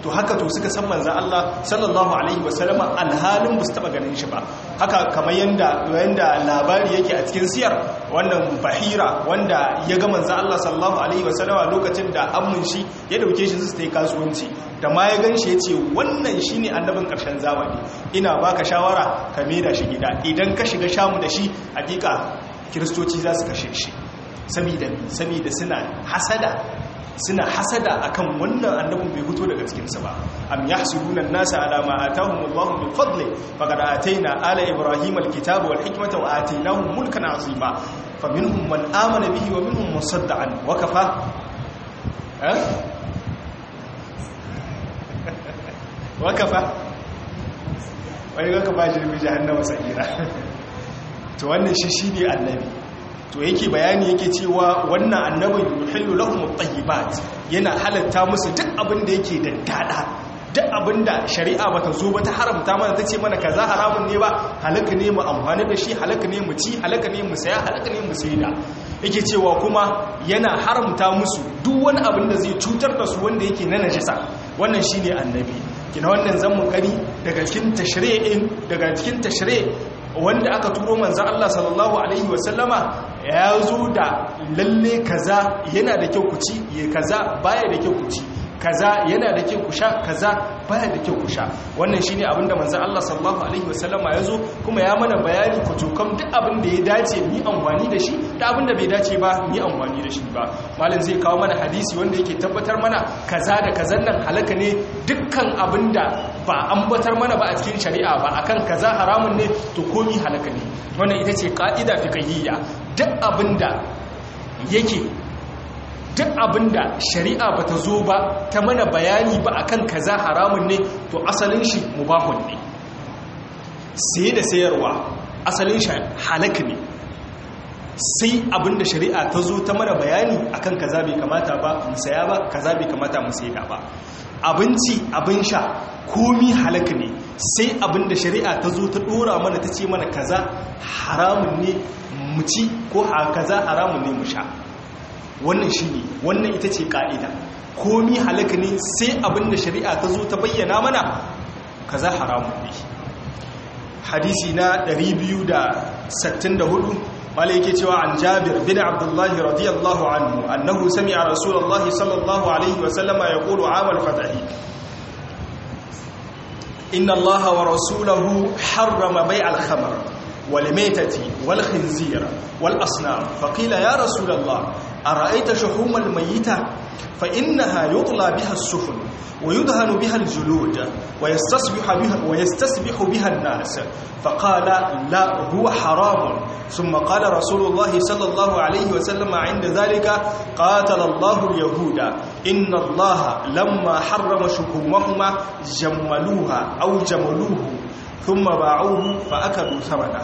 to haka to suka san manzan Allah sallallahu alaihi wasallama alhalin ba su taba ganin shi ba haka kamar yanda yanda labari yake a cikin siyar wannan bahira wanda ya ga manzan Allah sallallahu alaihi wasallama lokacin da ammun shi ya dauke shi su yi kasuwanci da ma ya ganshi ya ce wannan shine annabin karshen zamani ina baka shawara ka da shi gida idan ka shiga shamu da shi hakika kiristoci za su kashe shi saboda saboda suna hasada suna hasada akan wannan annabin bai fito daga cikinsa ba am yahsuduna an-nasa ala ma atahum Allahu min fadli faqad atayna ala ibrahima al-kitaba wal hikmata wa atainahum mulkan azima faminhum man amana bihi wa minhum man sadda an wa kafa eh wa kafa wani ga kafa jirbi jahannama sa'ira to wannan shi shine annabi to yake bayani yake cewa wannan annabin yuhillu lahum at-tayyibat yana halatta musu duk abin da yake da dada duk abin da shari'a bata zo ba ta haramta mana tace mana kaza haramun ne ba halaka ne mu amfani da shi halaka ne mu ci halaka ne mu saya halaka ne mu saida yake cewa kuma yana haramta musu duk wani abin da zai cutar da su wanda yake na najasa wannan shine annabi kina wannan zan mu kari daga cikin tashri'in daga cikin tashri' wanda aka turo manzan Allah sallallahu Alaihi wasallama ya zo da lalle kaza yana da kyau ku ci ya kaza baya da kyau ku ci kaza yana da kyau ku sha kaza baya da kyau ku sha wannan shine abin da manzan Allah sallallahu Alaihi wasallama ya zo kuma ya mana bayani ku tukam duk abin da ya dace mu amfani da shi da abin da bai dace ba mu amfani da shi ba malam zai kawo mana hadisi wanda yake tabbatar mana kaza da kazan nan halaka ne dukkan abin da ba ambatar mana ba a cikin shari'a ba akan kaza haramun ne to komi halaka ne wannan ita ce ka'ida fiqhiyya duk abinda yake duk abinda shari'a bata zo ba ta mana bayani ba akan kaza haramun ne to asalin shi mubahun ne sai da sayarwa asalin shi halaka ne sai abinda shari'a ta zo ta mana bayani akan kaza bai kamata ba mu saya ba kaza bai kamata mu saida ba abinci abin sha komi halaka ne sai abin da shari'a ta zo ta dora mana ta ce mana kaza haramun ne mu ci ko kaza haramun ne mu sha wannan shi ne wannan ita ce ka'ida komi halaka ne sai abin da shari'a ta zo ta bayyana mana kaza haramun ne hadisi na 264 wale yake cewa an jabir bin abdullahi radiyallahu anhu annahu sami'a rasulullahi sallallahu alaihi wa sallama yaqulu amal fatahi inna allaha wa rasulahu harrama bay' al-khamr wal maytati wal khinzir wal asnam faqila ya rasulullah ara'aita shuhum al-mayyita fa innaha yutla biha as-sufun ويدهن بها الجلود ويستصبح بها, ويستسبح بها الناس فقال لا هو حرام ثم قال رسول الله صلى الله عليه وسلم عند ذلك قاتل الله اليهود إن الله لما حرم شكومهما جملوها أو جملوه ثم باعوه فأكلوا ثمنه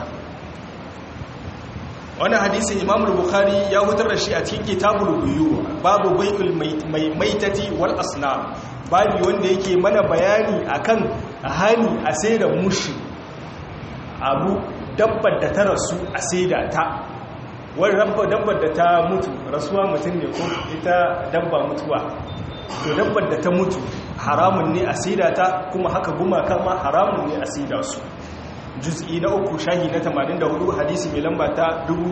wani hadisin imam bukhari ya hutar da shi a cikin kitabul buyu babu bai'ul maitati wal asnam babu wanda yake mana bayani akan hani a sai da mushi abu dabbar da ta rasu a sai da ta wani dabbar da ta mutu rasuwa mutum ne ko ita dabba mutuwa to dabbar da ta mutu haramun ne a sai da ta kuma haka gumaka ma haramun ne a sai da su juz'i na uku shahi na 84 hadisi mai lamba ta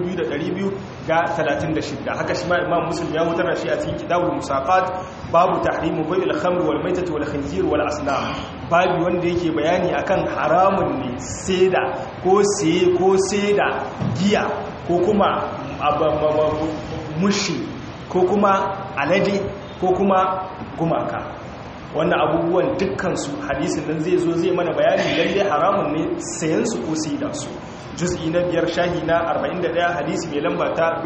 2236 haka shi ma imam muslim ya wutar shi a cikin kitabul musaqat babu tahrimu bai'il khamr wal maitati wal khinzir wal asnam babu wanda yake bayani akan haramun ne seda ko siye ko seda giya ko kuma mushi ko kuma alade ko kuma gumaka wannan abubuwan dukkansu hadisin nan zai zo zai mana bayani lalle haramun ne sayan su ko sai da su juz'i na biyar shahi na 41 hadisi mai lamba ta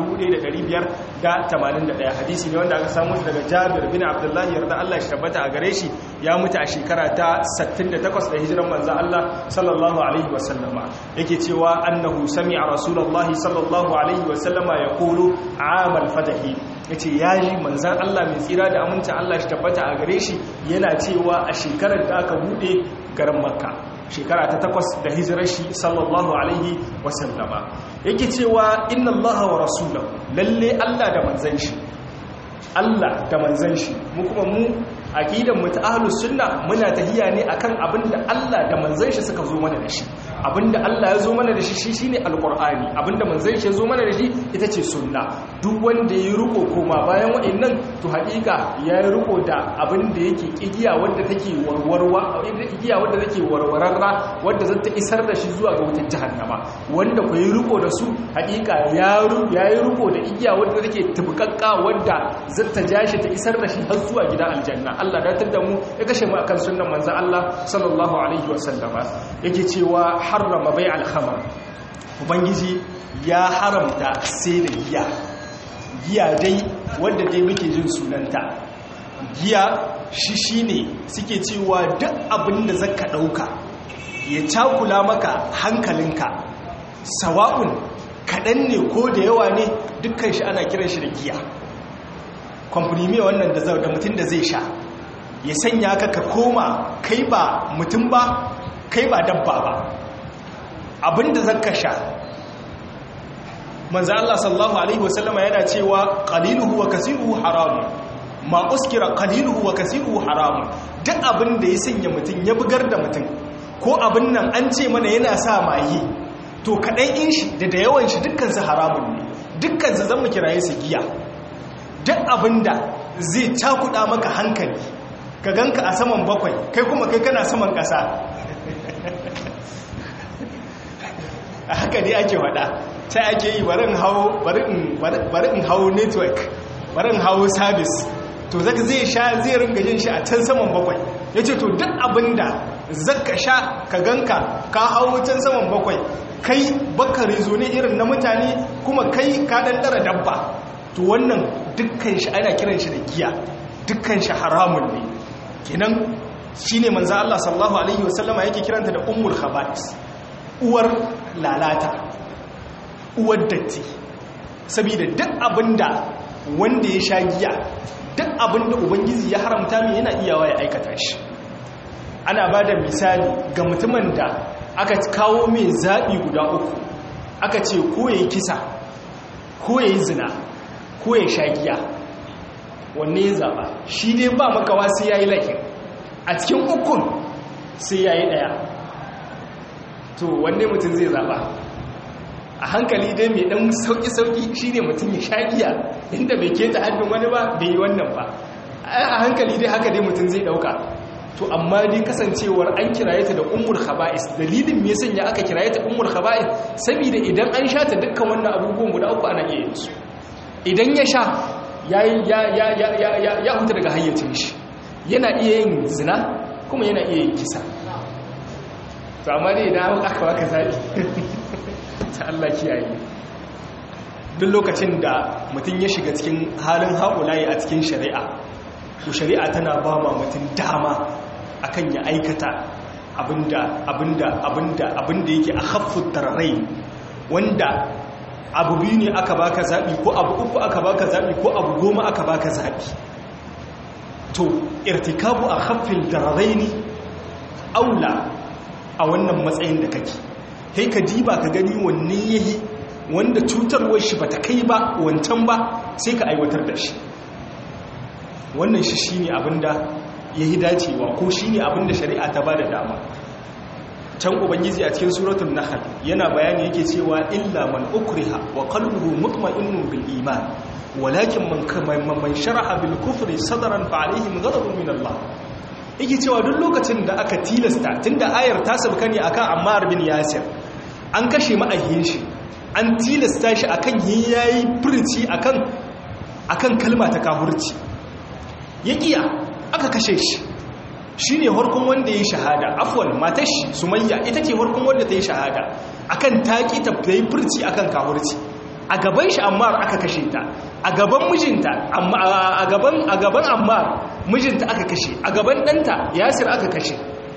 1581 hadisi ne wanda aka samu daga Jabir bin Abdullah yarda Allah shi tabbata a gare shi ya mutu a shekara ta 68 da hijiran manzo Allah sallallahu alaihi wasallama yake cewa annahu sami'a rasulullahi sallallahu alaihi wasallama yaqulu amal fatahi ya ce ya ji manzan Allah mai tsira da amincin Allah shi tabbata a gare shi yana cewa a shekarar da aka bude garin makka shekara ta takwas da hijirar shi sallallahu alaihi wasallama yake cewa inna Allah wa rasulahu lalle Allah da manzan shi Allah da manzan shi mu kuma mu aqidan mu ta ahlus sunna muna tahiya ne akan abinda Allah da manzon shi suka zo mana da shi abinda Allah ya zo mana da shi shi shine alqur'ani abinda manzon shi ya zo mana da shi ita ce sunna duk wanda ya riko koma bayan wa'annan to haƙiƙa ya yi riko da abinda yake igiya wanda take warwarwa igiya wanda take warwararra wanda zata isar da shi zuwa ga wutar jahannama wanda ku yi riko da su haƙiƙa ya yi riko da igiya wanda take tubukakka wanda zata ja shi ta isar da shi har zuwa gidan aljanna Allah datar da mu ya kashe mu akan sunnan manzo Allah sallallahu alaihi wasallama yake cewa harrama bai al-khamr ubangiji ya haramta sai da giya giya dai wanda dai muke jin sunanta giya shi shine suke cewa duk abin da zaka dauka ya cakula maka hankalinka sawa'un kaɗan ne ko da yawa ne dukkan shi ana kiran shi da giya kwamfani wannan da mutum da zai sha ya sanya ka ka koma kai ba mutum ba kai ba dabba ba abinda zaka sha manzo Allah sallallahu alaihi wasallama yana cewa qaliluhu wa kasiruhu haram ma uskira qaliluhu wa kasiruhu haram duk abinda ya sanya mutum ya bugar da mutum ko abin nan an ce mana yana sa mayi to kaɗan in shi da da yawan shi dukkansu haramun ne dukkansu zan mu kiraye su giya duk abinda zai cakuɗa maka hankali ka ganka a saman bakwai kai kuma kai kana saman ƙasa a haka ne ake wada sai ake yi bari in hau network bari in hau service to zaka zai sha zai ringa jin shi a can saman bakwai ya ce to duk abinda zaka sha ka ganka ka hau can saman bakwai kai bakari zo ne irin na mutane kuma kai ka ɗanɗara dabba to wannan dukkan shi ana kiran shi da giya dukkan shi haramun ne kenan shine manzo Allah sallallahu alaihi wasallama yake kiranta da ummul khaba'is uwar lalata uwar datti saboda duk abinda wanda ya sha giya duk abinda ubangiji ya haramta mai yana iyawa ya aikata shi ana bada misali ga mutumin da aka kawo mai zaɓi guda uku aka ce ko ya yi kisa ko ya yi zina ko ya sha giya wanne ya zaɓa shi dai ba makawa sai ya yi laifin a cikin ukun sai ya yi ɗaya to wanne mutum zai zaɓa a hankali dai mai ɗan sauƙi-sauƙi shi ne mutum ya sha giya inda bai keta hannun wani ba bai yi wannan ba a hankali dai haka dai mutum zai ɗauka to amma dai kasancewar an kiraye ta da ummul khaba'is dalilin me yasa ya aka kiraye ta ummul khaba'is saboda idan an sha ta dukkan wannan abubuwan guda uku ana iya yin su idan ya sha ya huta daga hayyacin shi yana iya yin zina kuma yana iya yin kisa to amma dai idan aka baka zaɓi ta Allah kiyaye duk lokacin da mutum ya shiga cikin halin haƙulaye a cikin shari'a to shari'a tana ba ma mutum dama akan ya aikata abinda abinda abinda abinda yake a haffut tararai wanda abu biyu ne aka baka zaɓi ko abu uku aka baka zaɓi ko abu goma aka baka zaɓi to irtikabu a haffin tararai ne aula a wannan matsayin da kake kai ka diba ka gani wanne yayi wanda cutarwar shi bata kai ba wancan ba sai ka aiwatar da shi wannan shi shine abinda yayi dacewa ko shine abinda shari'a ta bada dama can ubangiji a cikin suratul nahl yana bayani yake cewa illa man ukriha wa qalbuhu mutma'innun bil iman walakin man man sharaha bil kufri sadran fa alaihim ghadabun min Allah yake cewa duk lokacin da aka tilasta tunda ayar ta sabka ne akan Ammar bin Yasir an kashe ma'ahin shi an tilasta shi akan yayi furci akan akan kalma ta kafirci yakiya aka kashe shi shine harkun wanda yayi shahada afwan matar shi Sumayya ita ce harkun wanda ta yi shahada akan taki ta yi furci akan kafirci a gaban shi Ammar aka kashe ta a gaban mijinta amma a gaban a gaban Ammar mijinta aka kashe a gaban danta Yasir aka kashe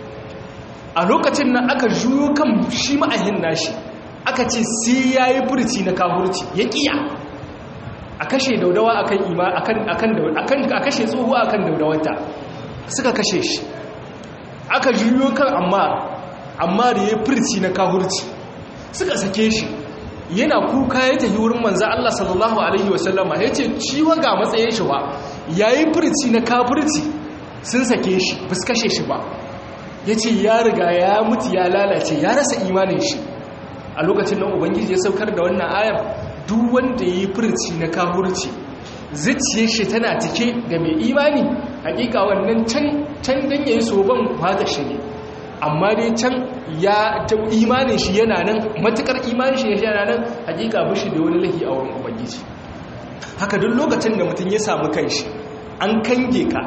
a lokacin nan aka juyo kan shi ma'ahin nashi aka ce sai yayi furci na kafirci ya kiya a kashe daudawa akan ima akan akan akan a kashe tsohuwa akan daudawanta suka kashe shi aka juyo kan Ammar Ammar yayi furci na kafirci suka sake shi yana kuka ya tafi wurin manzo Allah sallallahu alaihi wasallama yace ciwa ga matsayin shi wa yayi furci na kafirci sun sake shi bus kashe shi ba ya ce ya riga ya mutu ya lalace ya rasa imanin shi a lokacin nan ubangiji ya saukar da wannan ayar duk wanda ya yi furci na kahurci zuciyar shi tana cike da mai imani hakika wannan can can dan yayi soban fata shi ne amma dai can ya imanin shi yana nan matukar imanin shi yana nan hakika bishi da wani lahi a wurin ubangiji haka duk lokacin da mutum ya samu kanshi an kange ka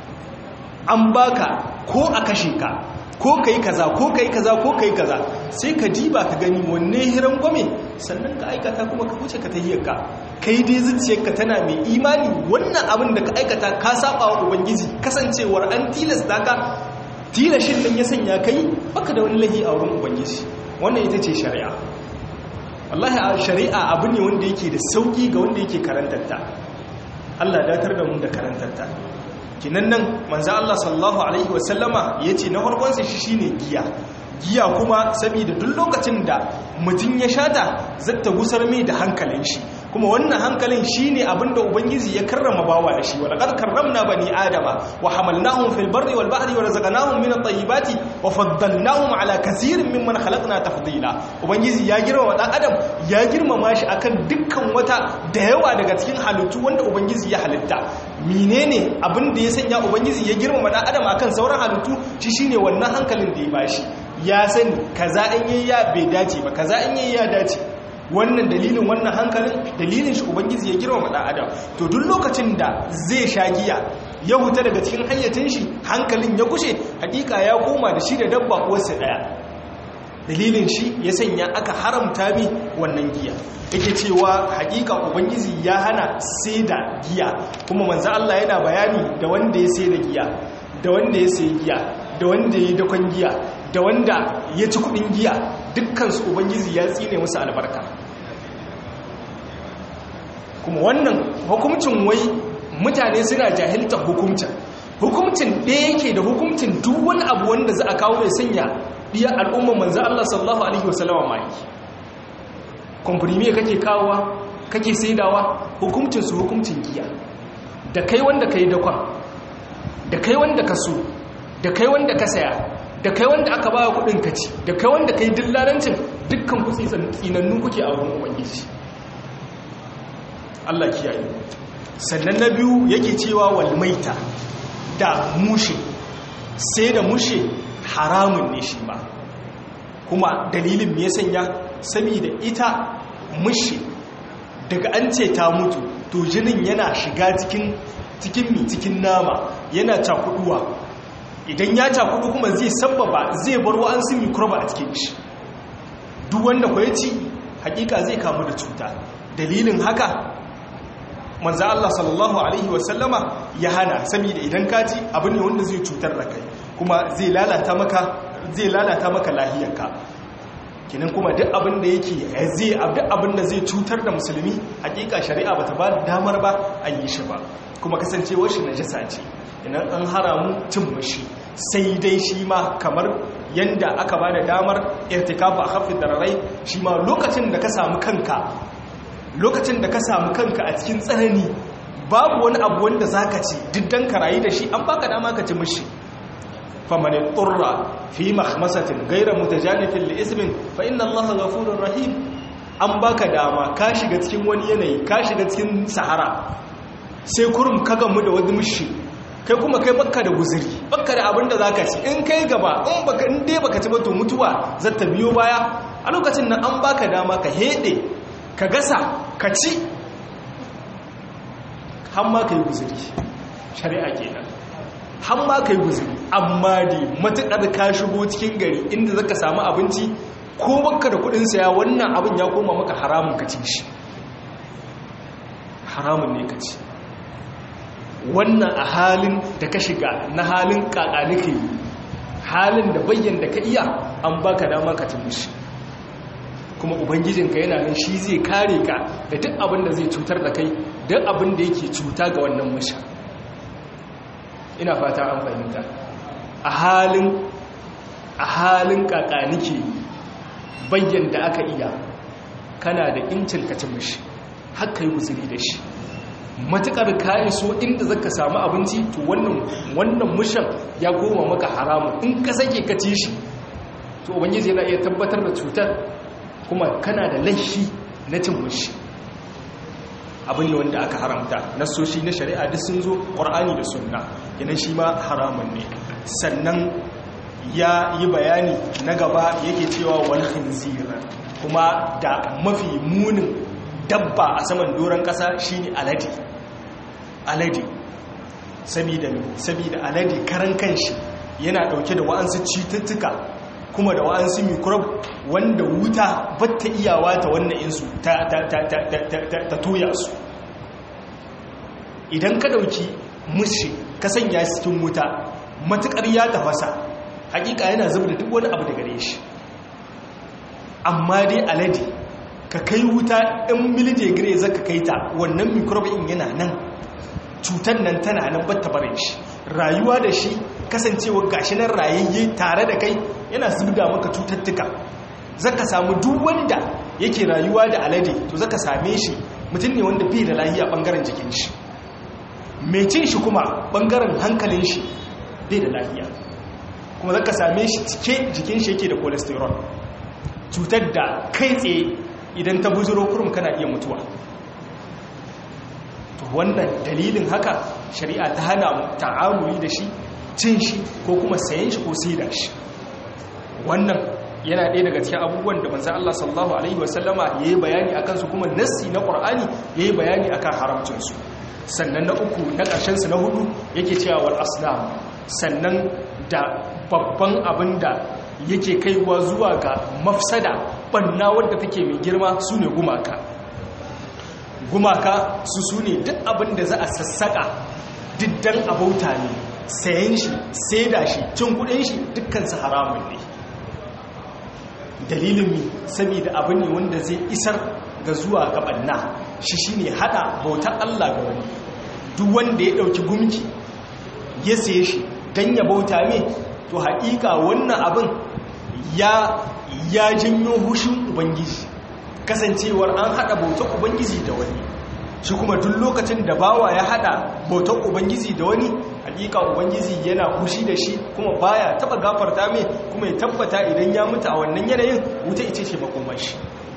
an baka ko a kashe ka ko kai kaza ko kai kaza ko kai kaza sai ka diba ka gani wanne hiran gwame sannan ka aikata kuma ka wuce ka tahiyar ka kai dai zuciyarka tana mai imani wannan abin da ka aikata ka saba wa ubangiji kasancewar an tilasta ka tilashin nan ya sanya kai baka da wani lahi a wurin ubangiji wannan ita ce shari'a wallahi a shari'a abu ne wanda yake da sauki ga wanda yake karantarta Allah datar da mu da karantarta kinan nan manzo Allah sallallahu alaihi wasallama yace na farkon sa shi shine giya giya kuma saboda duk lokacin da mutum ya shata zata gusar mai da hankalin shi kuma wannan hankalin shine abinda ubangiji ya karrama bawa da shi wa laqad karramna bani adama wa hamalnahum fil barri wal bahri wa razaqnahum min at-tayyibati wa faddalnahum ala kaseerin mimman khalaqna tafdila ubangiji ya girmama dan adam ya girmama shi akan dukkan wata da yawa daga cikin halittu wanda ubangiji ya halitta menene abinda ya sanya ubangiji ya girmama dan adam akan sauran halittu shi shine wannan hankalin da ya bashi ya sani kaza in yayi ya bai dace ba kaza in yayi ya dace wannan dalilin wannan hankalin dalilin shi ubangiji ya girma dan adam to duk lokacin da zai sha giya ya huta daga cikin hayyacin shi hankalin ya kushe hakika ya koma da shi da dabba uwarsa daya dalilin shi ya sanya aka haramta mi wannan giya yake cewa hakika ubangiji ya hana sai da giya kuma manzo Allah yana bayani da wanda ya sai da giya da wanda ya sai giya da wanda ya dakon giya da wanda ya ci kudin giya dukkansu ubangiji ya tsine musu albarka kuma wannan hukumcin wai mutane suna jahilta hukumcin hukumcin ɗaya yake da hukumcin duk wani abu wanda za a kawo mai sanya ɗiya al'umman manzan Allah sallallahu Alaihi wasallama ma yi komprimi kake kawowa kake saidawa hukumcinsu hukumcin giya da kai wanda ka yi dakon da kai wanda ka so da kai wanda ka saya da kai wanda aka ba kudin kaci da kai wanda kai dillalancin dukkan ku tsinannu kuke a wurin ubangiji Allah kiyaye sannan na biyu yake cewa wal maita da mushe sai da mushe haramun ne shi ba kuma dalilin me ya sanya saboda ita mushe daga an ce ta mutu to jinin yana shiga cikin cikin mi cikin nama yana cakuduwa idan ya cakudu kuma zai sabbaba zai bar wa'ansu mikroba a cikin shi duk wanda kwa ci hakika zai kamu da cuta dalilin haka manzo Allah sallallahu alaihi wasallama ya hana saboda idan ka ci abu ne wanda zai cutar da kai kuma zai lalata maka zai lalata maka lahiyarka kinan kuma duk abin da yake zai duk abin da zai cutar da musulmi hakika shari'a bata ba damar ba a yi shi ba kuma kasancewar shi najasa ce idan an haramu cin mashi sai dai shi ma kamar yanda aka ba da damar irtikafa a hafin dararai shi ma lokacin da ka samu kanka lokacin da ka samu kanka a cikin tsanani babu wani abu wanda za ka ci diddan ka rayu da shi an baka dama ka ci mashi famanin turra fi mahmasatin gaira mutajanifin li'ismin fa inna allaha ghafurur rahim an baka dama ka shiga cikin wani yanayi ka shiga cikin sahara sai kurum ka gamu da wani mushi kai kuma kai bakka da guziri bakka da abin da za ka ci in kai gaba in baka in dai baka ci ba to mutuwa za ta biyo baya a lokacin nan an baka dama ka hede ka gasa ka ci har ma ka yi guziri shari'a kenan har ma ka yi guziri amma dai matuƙar ka shigo cikin gari inda zaka samu abinci ko bakka da kuɗin saya wannan abin ya koma maka haramun ka ci shi haramun ne ka ci wannan a halin da ka shiga na halin kakanike halin da bayyan da ka iya an baka dama ka shi kuma ubangijinka yana nan shi zai kare ka da duk abin da zai cutar da kai duk abin da yake cuta ga wannan musha ina fata an fahimta a halin a halin kakanike bayyan da aka iya kana da incin ka ci mishi haka yi guzuri da shi matukar ka iso inda zaka samu abinci to wannan wannan mushan ya koma maka haramun in ka sake ka ci shi to ubangiji yana iya tabbatar da cutar kuma kana da laifi na cin mushi abin ne wanda aka haramta nasoshi na shari'a duk sun zo ƙwar'ani da sunna yanan shi ma haramun ne sannan ya yi bayani na gaba yake cewa wal khinzir kuma da mafi munin dabba a saman doron ƙasa shine alade alade sabida sabida alade karan kanshi yana dauke da wa'ansu cututtuka kuma da wa'ansu microbe wanda wuta batta iyawa ta wannan insu ta toya su idan ka dauki mushi ka sanya cikin wuta matukar ya tafasa hakika yana zuba da duk wani abu da gare shi amma dai alade ka kai wuta in milidigire zaka kai ta wannan microbe in yana nan cutar nan tana nan batta barin shi rayuwa da shi kasancewa gashi nan rayayye tare da kai yana zubda maka cututtuka zaka samu duk wanda yake rayuwa da alade to zaka same shi mutum ne wanda bai da lahiya bangaren jikin shi mai cin shi kuma bangaren hankalin shi bai da lahiya kuma zaka same shi cike jikin shi yake da cholesterol cutar da kai tsaye idan ta buzuro kurum kana iya mutuwa to wannan dalilin haka shari'a ta hana mu ta'amuli da shi cin shi ko kuma sayen shi ko saida shi wannan yana ɗaya daga cikin abubuwan da manzan Allah sallallahu alaihi wasallama ya yi bayani akan su kuma nassi na ƙur'ani ya yi bayani akan haramcinsu sannan na uku na ƙarshensu na hudu yake cewa wal asnam sannan da babban abin da yake kaiwa zuwa ga mafsada banna wadda take mai girma su ne gumaka gumaka su su ne duk abin da za a sassaka diddan abauta ne sayan shi saida shi cin kudin shi dukkansu haramun ne dalilin mi saboda abin ne wanda zai isar ga zuwa ga banna shi shine hada bautar Allah ga wani duk wanda ya dauki gumki ya saye shi dan ya bauta me to haƙiƙa wannan abin ya ya janyo hushin ubangiji kasancewar an hada bautar ubangiji da wani shi kuma duk lokacin da bawa ya hada bautar ubangiji da wani hakika ubangiji yana hushi da shi kuma baya taba gafarta mai kuma ya tabbata idan ya mutu a wannan yanayin wuta ita ce makomar shi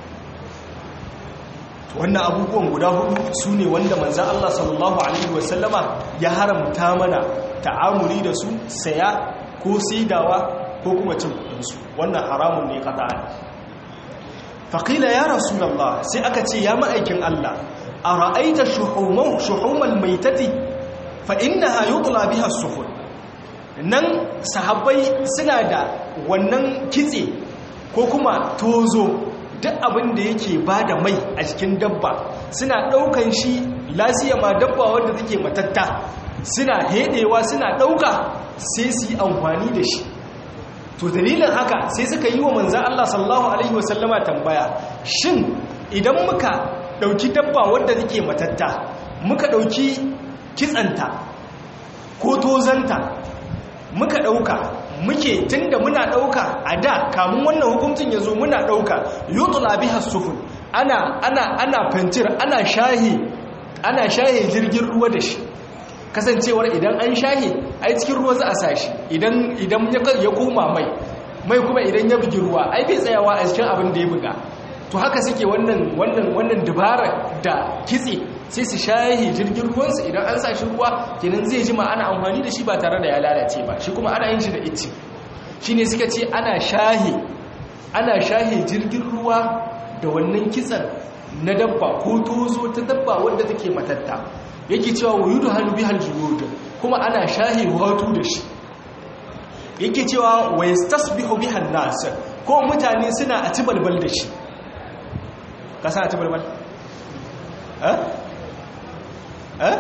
wannan abubuwan guda hudu su ne wanda manzan Allah sallallahu Alaihi wasallama ya haramta mana ta'amuri da su saya ko sidawa ko kuma cin kudinsu wannan haramun ne kata'an faƙila ya rasulallah sai aka ce ya ma'aikin Allah a ra'aita shuhuman maitati fa inna ha yi biha suhun nan sahabbai suna da wannan kitse ko kuma tozo duk abin da yake ba da mai a cikin dabba suna ɗaukan shi lasiya ma dabba wadda take matatta suna hedewa suna ɗauka sai su yi amfani da shi to dalilin haka sai suka yi wa manzan Allah sallallahu Alaihi wasallama tambaya shin idan muka ɗauki dabba wadda take matatta muka ɗauki kitsanta ko tozanta muka ɗauka muke tunda muna ɗauka a da kamun wannan hukuncin ya zo muna ɗauka yutula biha sufun ana ana ana fentir ana shahi ana shahi jirgin ruwa da shi kasancewar idan an shahi ai cikin ruwa za a sashi idan idan ya koma mai mai kuma idan ya bugi ruwa ai bai tsayawa a cikin abin da ya buga to haka suke wannan wannan wannan dubara da kitse sai su shahi jirgin ruwansu idan an sa shi ruwa kenan zai jima ana amfani da shi ba tare da ya lalace ba shi kuma ana yin shi da ice shi ne suka ce ana shahi ana shahi jirgin ruwa da wannan kitsan na dabba ko tozo ta dabba wadda take matatta yake cewa wa yudu hannu bihal julud kuma ana shahi watu da shi yake cewa wa yastasbihu bihan nas ko mutane suna a tibalbal da shi ka sa a tibalbal eh eh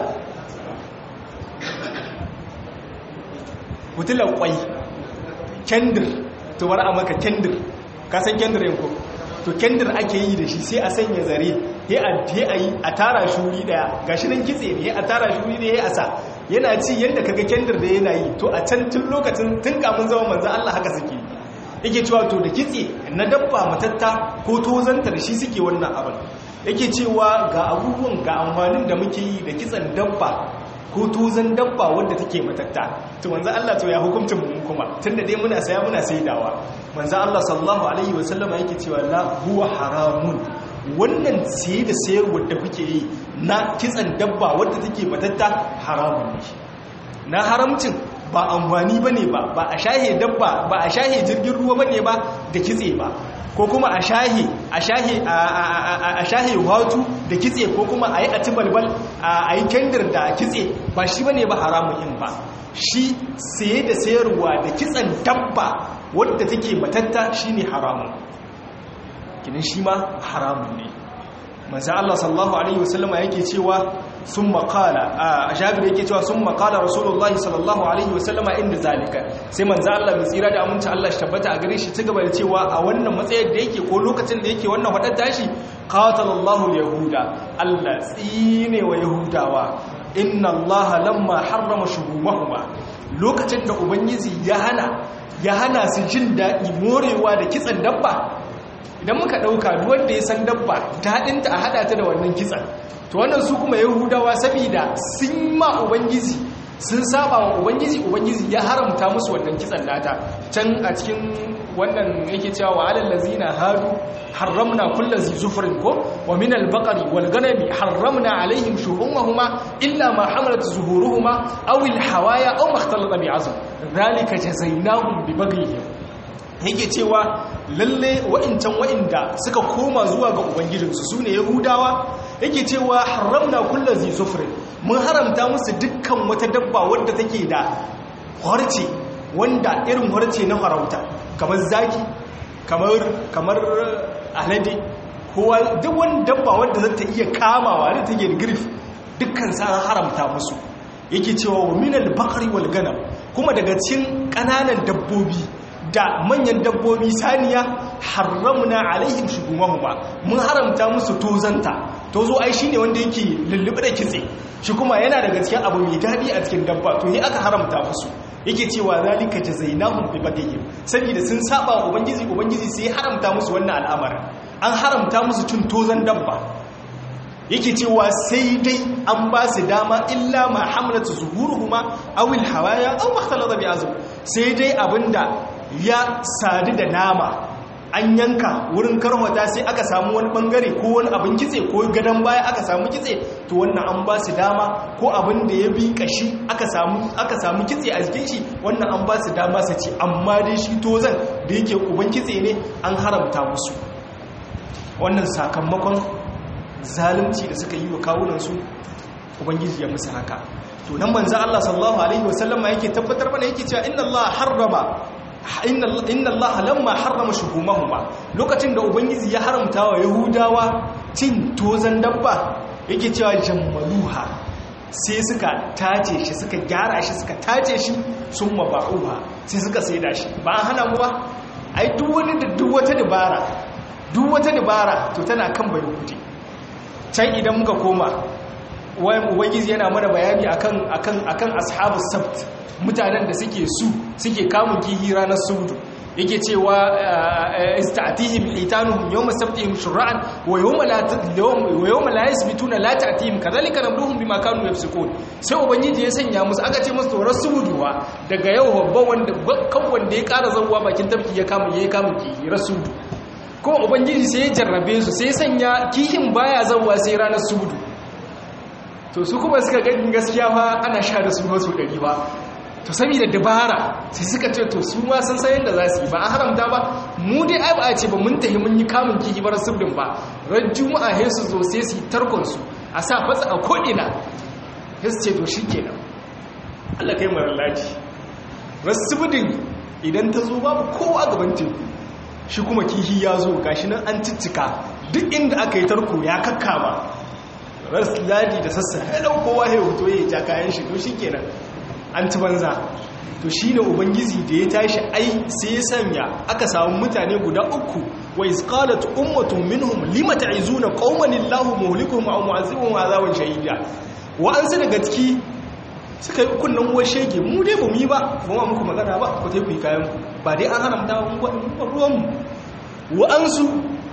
fitilar kwai kendir to bari a maka kendir ka san kendir yanko to kendir ake yi da shi sai a sanya zare he a yi a tara shuri daya gashi nan kitse ne a tara shuri ne a sa yana ci yadda kaga kendir da yana yi to a can tun lokacin tun kamun zama manzo Allah haka suke yake cewa to da kitse na dabba matatta ko tozanta da shi suke wannan abin yake cewa ga abubuwan ga amfanin da muke yi da kitsan dabba ko tuzan dabba wadda take matatta to manzo Allah to ya hukuncin mu kuma tunda dai muna saya muna saidawa manzo Allah sallallahu alaihi wasallama yake cewa la huwa haramun wannan siye da sayarwar da kuke yi na kitsan dabba wadda take matatta haramun ne na haramcin ba amfani bane ba ba a shahe dabba ba a shahe jirgin ruwa bane ba da kitse ba ko kuma a shahe a shahe a shahe watu da kitse ko kuma a yi a tibalbal a yi kendir da kitse ba shi bane ba haramun yin ba shi saye da sayarwa da kitsan dabba wadda take matatta shine haramun kinin shi ma haramun ne manzo Allah sallallahu alaihi wasallama yake cewa sun makala a jabir yake cewa sun makala rasulullahi sallallahu alaihi wasallama inda zalika sai manzo Allah mai tsira da aminci Allah shi tabbata a gare shi ci gaba da cewa a wannan matsayin da yake ko lokacin da yake wannan wadar tashi qatalallahu yahuda Allah tsine wa yahudawa inna Allah lamma harrama shuhumahuma lokacin da ubangiji ya hana ya hana su jin daɗi morewa da kitsan dabba idan muka ɗauka wanda ya san dabba daɗinta a haɗa ta da wannan kitsan to wannan su kuma yahudawa saboda sun ma ubangiji sun saba wa ubangiji ubangiji ya haramta musu wannan kitsan nata can a cikin wannan yake cewa wa alal ladzina hadu harramna kullu zi zufrin ko wa min al baqari wal ganami harramna alaihim shuhumahuma illa ma hamalat zuhuruhuma aw al hawaya aw ma ikhtalata bi azm dhalika jazainahum bi baghihim yake cewa lalle wa'incan wa'inda suka koma zuwa ga ubangijinsu su ne yahudawa yake cewa haramna kullum zai zufrin mun haramta musu dukkan wata dabba wadda take da harce wanda irin harce na farauta kamar zaki kamar alade kowa duk wani dabba wadda za ta iya kamawa da take da girif dukkan sa haramta musu yake cewa wa minal bakari wal ganam kuma daga cikin ƙananan dabbobi da manyan dabbobi saniya haramna alaihim shugumahuma mun haramta musu tozanta tozo ai shine wanda yake lullube da kitse shi kuma yana daga cikin abu mai dadi a cikin dabba to yi aka haramta musu yake cewa zalika jazainahum bi bagihim saboda sun saba ubangiji ubangiji sai haramta musu wannan al'amarin an haramta musu cin tozan dabba yake cewa sai dai an ba su dama illa ma hamlatu zuhuruhuma aw al hawaya aw makhtalata bi azm sai dai abinda ya sadu da nama an yanka wurin karwata sai aka samu wani bangare ko wani abin kitse ko gadon baya aka samu kitse to wannan an ba su dama ko abin da ya bi kashi aka samu aka samu kitse a jikin shi wannan an ba su dama su ci amma dai shi tozan da yake uban kitse ne an haramta musu wannan sakamakon zalunci da suka yi wa kawunansu ubangiji ya musu haka to nan manzo Allah sallallahu alaihi wasallama yake tabbatar mana yake cewa inna Allah harrama inna allaha lamma harrama shuhumahuma lokacin da ubangiji ya haramta wa yahudawa cin tozan dabba yake cewa jammaluha sai suka tace shi suka gyara shi suka tace shi sun maba'uha sai suka saida shi ba an hana mu ba ai duk wani da duk wata dabara duk wata dabara to tana kan bai hude can idan muka koma ubangiji yana mana bayani akan akan akan ashabus sabt mutanen da suke su suke kamun kihi ranar sudu yake cewa istatihim hitanuhum yawma sabtihim shur'an wa yawma la wa yawma la yasbituna la ta'tihim kadhalika nabluhum bima kanu yafsukun sai ubangiji ya sanya musu aka ce musu tsoron suduwa daga yau babban wanda kan wanda ya kara zawwa bakin tafki ya kama yayi kamun kihi rasudu kuma ubangiji sai ya jarrabe su sai ya sanya kihin baya zawwa sai ranar sudu to su kuma suka gani gaskiya fa ana sha da su wasu ɗari ba to saboda dabara sai suka ce to su ma sun san yadda za su yi ba a haramta ba mu dai ai ba a ce ba mun tafi mun yi kamun kihi bar subdin ba ran juma'a sai su zo sai su yi tarkon su a sa fatsa a ko'ina sai su ce to shikenan Allah kai mara laji rasubdin idan ta zo babu kowa gaban teku shi kuma kihi ya zo gashi nan an ciccika duk inda aka yi tarko ya kakkama ras ladi da sassa ya dau kowa ya hoto ya ja kayan shi to shikenan an ci banza to shine ubangiji da ya tashi ai sai ya sanya aka samu mutane guda uku wa iz qalat ummatun minhum lima ta'izuna qauman illahu muhlikuhum aw mu'azzibuhum azaban shadida wa an su daga ciki suka yi kunnan uwar shege mu dai ba mu yi ba ba ma muku magana ba ku tai ku yi kayan ba dai an haramta ba ruwan mu wa an su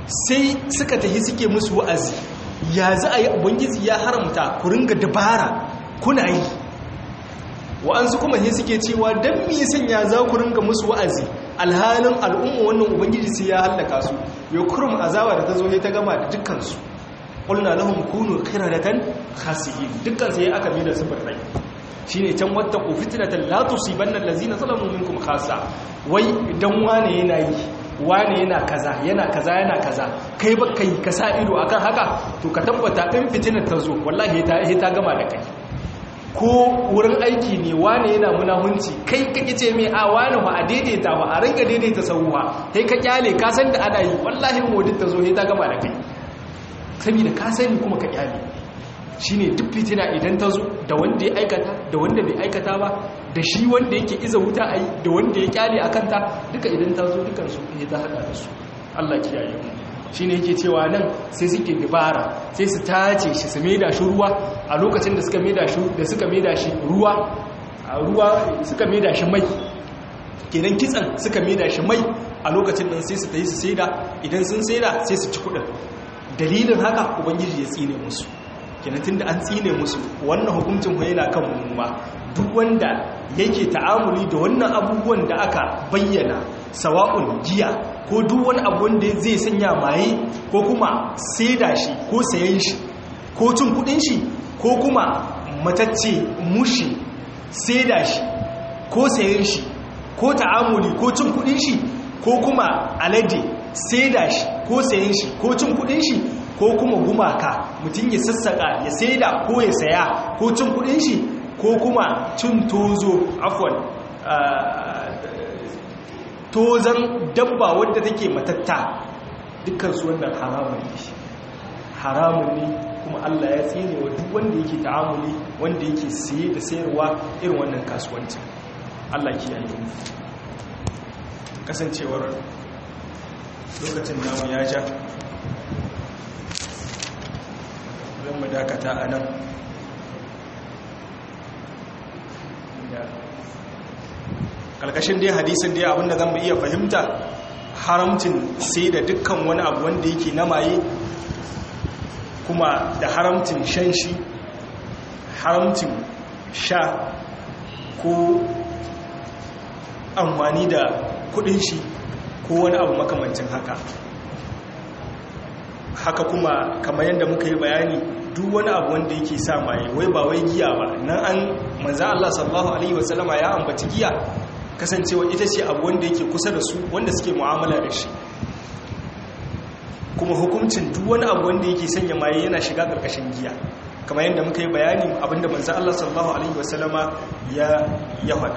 sai suka tafi suke musu wa'azi ya za a yi ubangiji ya haramta ku ringa dabara kuna yi wa'ansu kuma ne suke cewa don mi sanya za ku ringa musu wa'azi alhalin al'umma wannan ubangiji sai ya hallaka su ya kurum azaba da ta zo ne ta gama da dukkansu ƙulna lahum kunu qiradatan khasiyin dukkan sai aka bi da su rai shine can wata ku fitnatan la tusibanna allazina zalamu minkum khassa wai dan wane yana yi wane yana kaza yana kaza yana kaza kai ba kai ka sa ido akan haka to ka tabbata in fitinar ta zo wallahi ta ta gama da kai ko wurin aiki ne wane yana munahunci kai ka ce mai a wane ba a daidaita ba a ringa daidaita sauwa kai ka kyale ka san da ana yi wallahi modin ta zo ta gama da kai saboda ka sani kuma ka kyale shine duk fitina idan ta zo da wanda ya aikata da wanda bai aikata ba da shi wanda yake iza wuta a yi da wanda ya kyale a kanta duka idan ta zo dukansu ya ta haɗa da su Allah kiyaye mu shi ne yake cewa nan sai suke dibara sai su tace shi su maida shi ruwa a lokacin da suka maida shi da suka maida shi ruwa a ruwa suka maida shi mai kenan kitsan suka maida shi mai a lokacin nan sai su tayi su saida idan sun saida sai su ci kudin dalilin haka ubangiji ya tsine musu kenan tunda an tsine musu wannan hukuncin ko yana kan mu ma duk wanda yake ta'amuli da wannan abubuwan da aka bayyana sawa'un giya ko duk wani abu wanda zai sanya maye ko kuma saida shi ko sayan shi ko cin kudin shi ko kuma matacce mushi saida shi ko sayan shi ko ta'amuli ko cin kudin shi ko kuma alade saida shi ko sayan shi ko cin kudin shi ko kuma gumaka mutum ya sassaka ya saida ko ya saya ko cin kudin shi ko kuma cin tozo afwan tozan dabba wadda take matatta dukkansu wannan haramun ne haramun ne kuma Allah ya tsine wa duk wanda yake ta'amuli wanda yake siye da sayarwa irin wannan kasuwancin Allah ki yayi kasancewar lokacin namu ya ja zan mu dakata a nan kalkashin dai hadisin dai abinda zan iya fahimta haramcin sai da dukkan wani abu wanda yake na maye kuma da haramcin shan shi haramcin sha ko amfani da kudin shi ko wani abu makamancin haka haka kuma kamar yadda muka yi bayani duk wani abu wanda yake sa maye wai ba wai giya ba nan an manza Allah sallallahu alaihi wasallama ya ambaci giya kasancewa ita ce abu wanda yake kusa da su wanda suke mu'amala da shi kuma hukuncin duk wani abu wanda yake sanya maye yana shiga karkashin giya kamar yadda muka yi bayani abinda manzo Allah sallallahu alaihi wasallama ya ya faɗa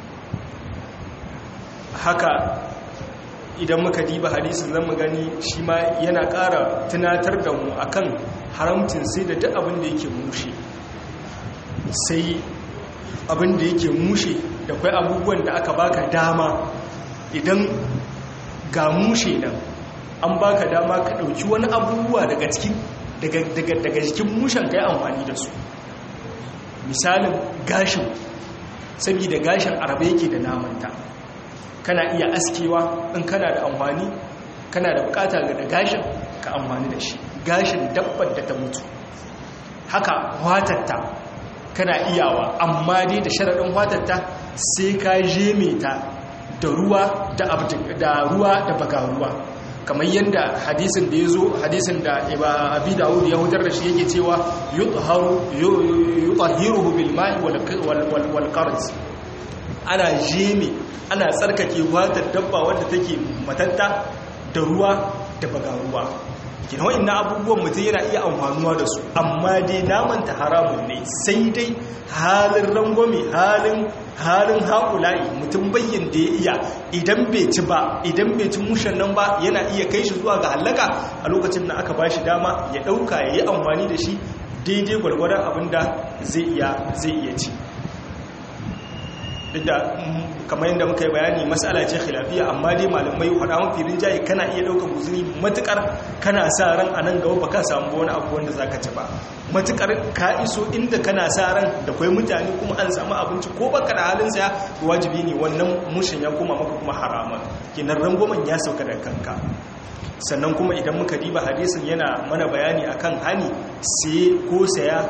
haka idan muka diba hadisin zan mu gani shi ma yana ƙara tunatar da mu akan haramcin sai da duk abin da yake mushe sai abin da yake mushe da kwai abubuwan da aka baka dama idan ga mushe nan an baka dama ka ɗauki wani abubuwa daga cikin daga jikin mushen ka yi amfani da su misalin gashin saboda gashin arabe yake da namanta kana iya askewa in kana da amfani kana da bukata ga da gashin ka amfani da shi gashin dabbar da ta mutu haka watatta kana iyawa amma dai da sharaɗin watatta sai ka jeme ta da ruwa da ruwa da baka ruwa kamar yadda hadisin da ya zo hadisin da abi dawud ya hutar da shi yake cewa yutahiruhu bil ma'i wal qarz ana jeme ana tsarkake watar dabba wadda take matatta da ruwa da baga ruwa kina wa'annan abubuwan mutum yana iya amfanuwa da su amma dai namanta haramun ne sai dai halin rangwame halin halin haƙula'i mutum bayyan da ya iya idan bai ci ba idan bai ci mushen nan ba yana iya kai shi zuwa ga hallaka a lokacin da aka ba shi dama ya ɗauka ya yi amfani da shi daidai gwargwadon abin da zai iya ci duk da kamar yadda muka yi bayani matsala ce khilafiya amma dai malamai faɗa mafi rinjaye kana iya ɗaukar guzuri matukar kana sa ran a nan gaba ba ka samu wani abu wanda za ka ci ba matukar ka iso inda kana sa ran da kwai mutane kuma an samu abinci ko baka da halin saya wajibi ne wannan mushin ya koma maka kuma harama kenan rangwamen ya sauka da kanka sannan kuma idan muka diba hadisin yana mana bayani akan hani sai ko saya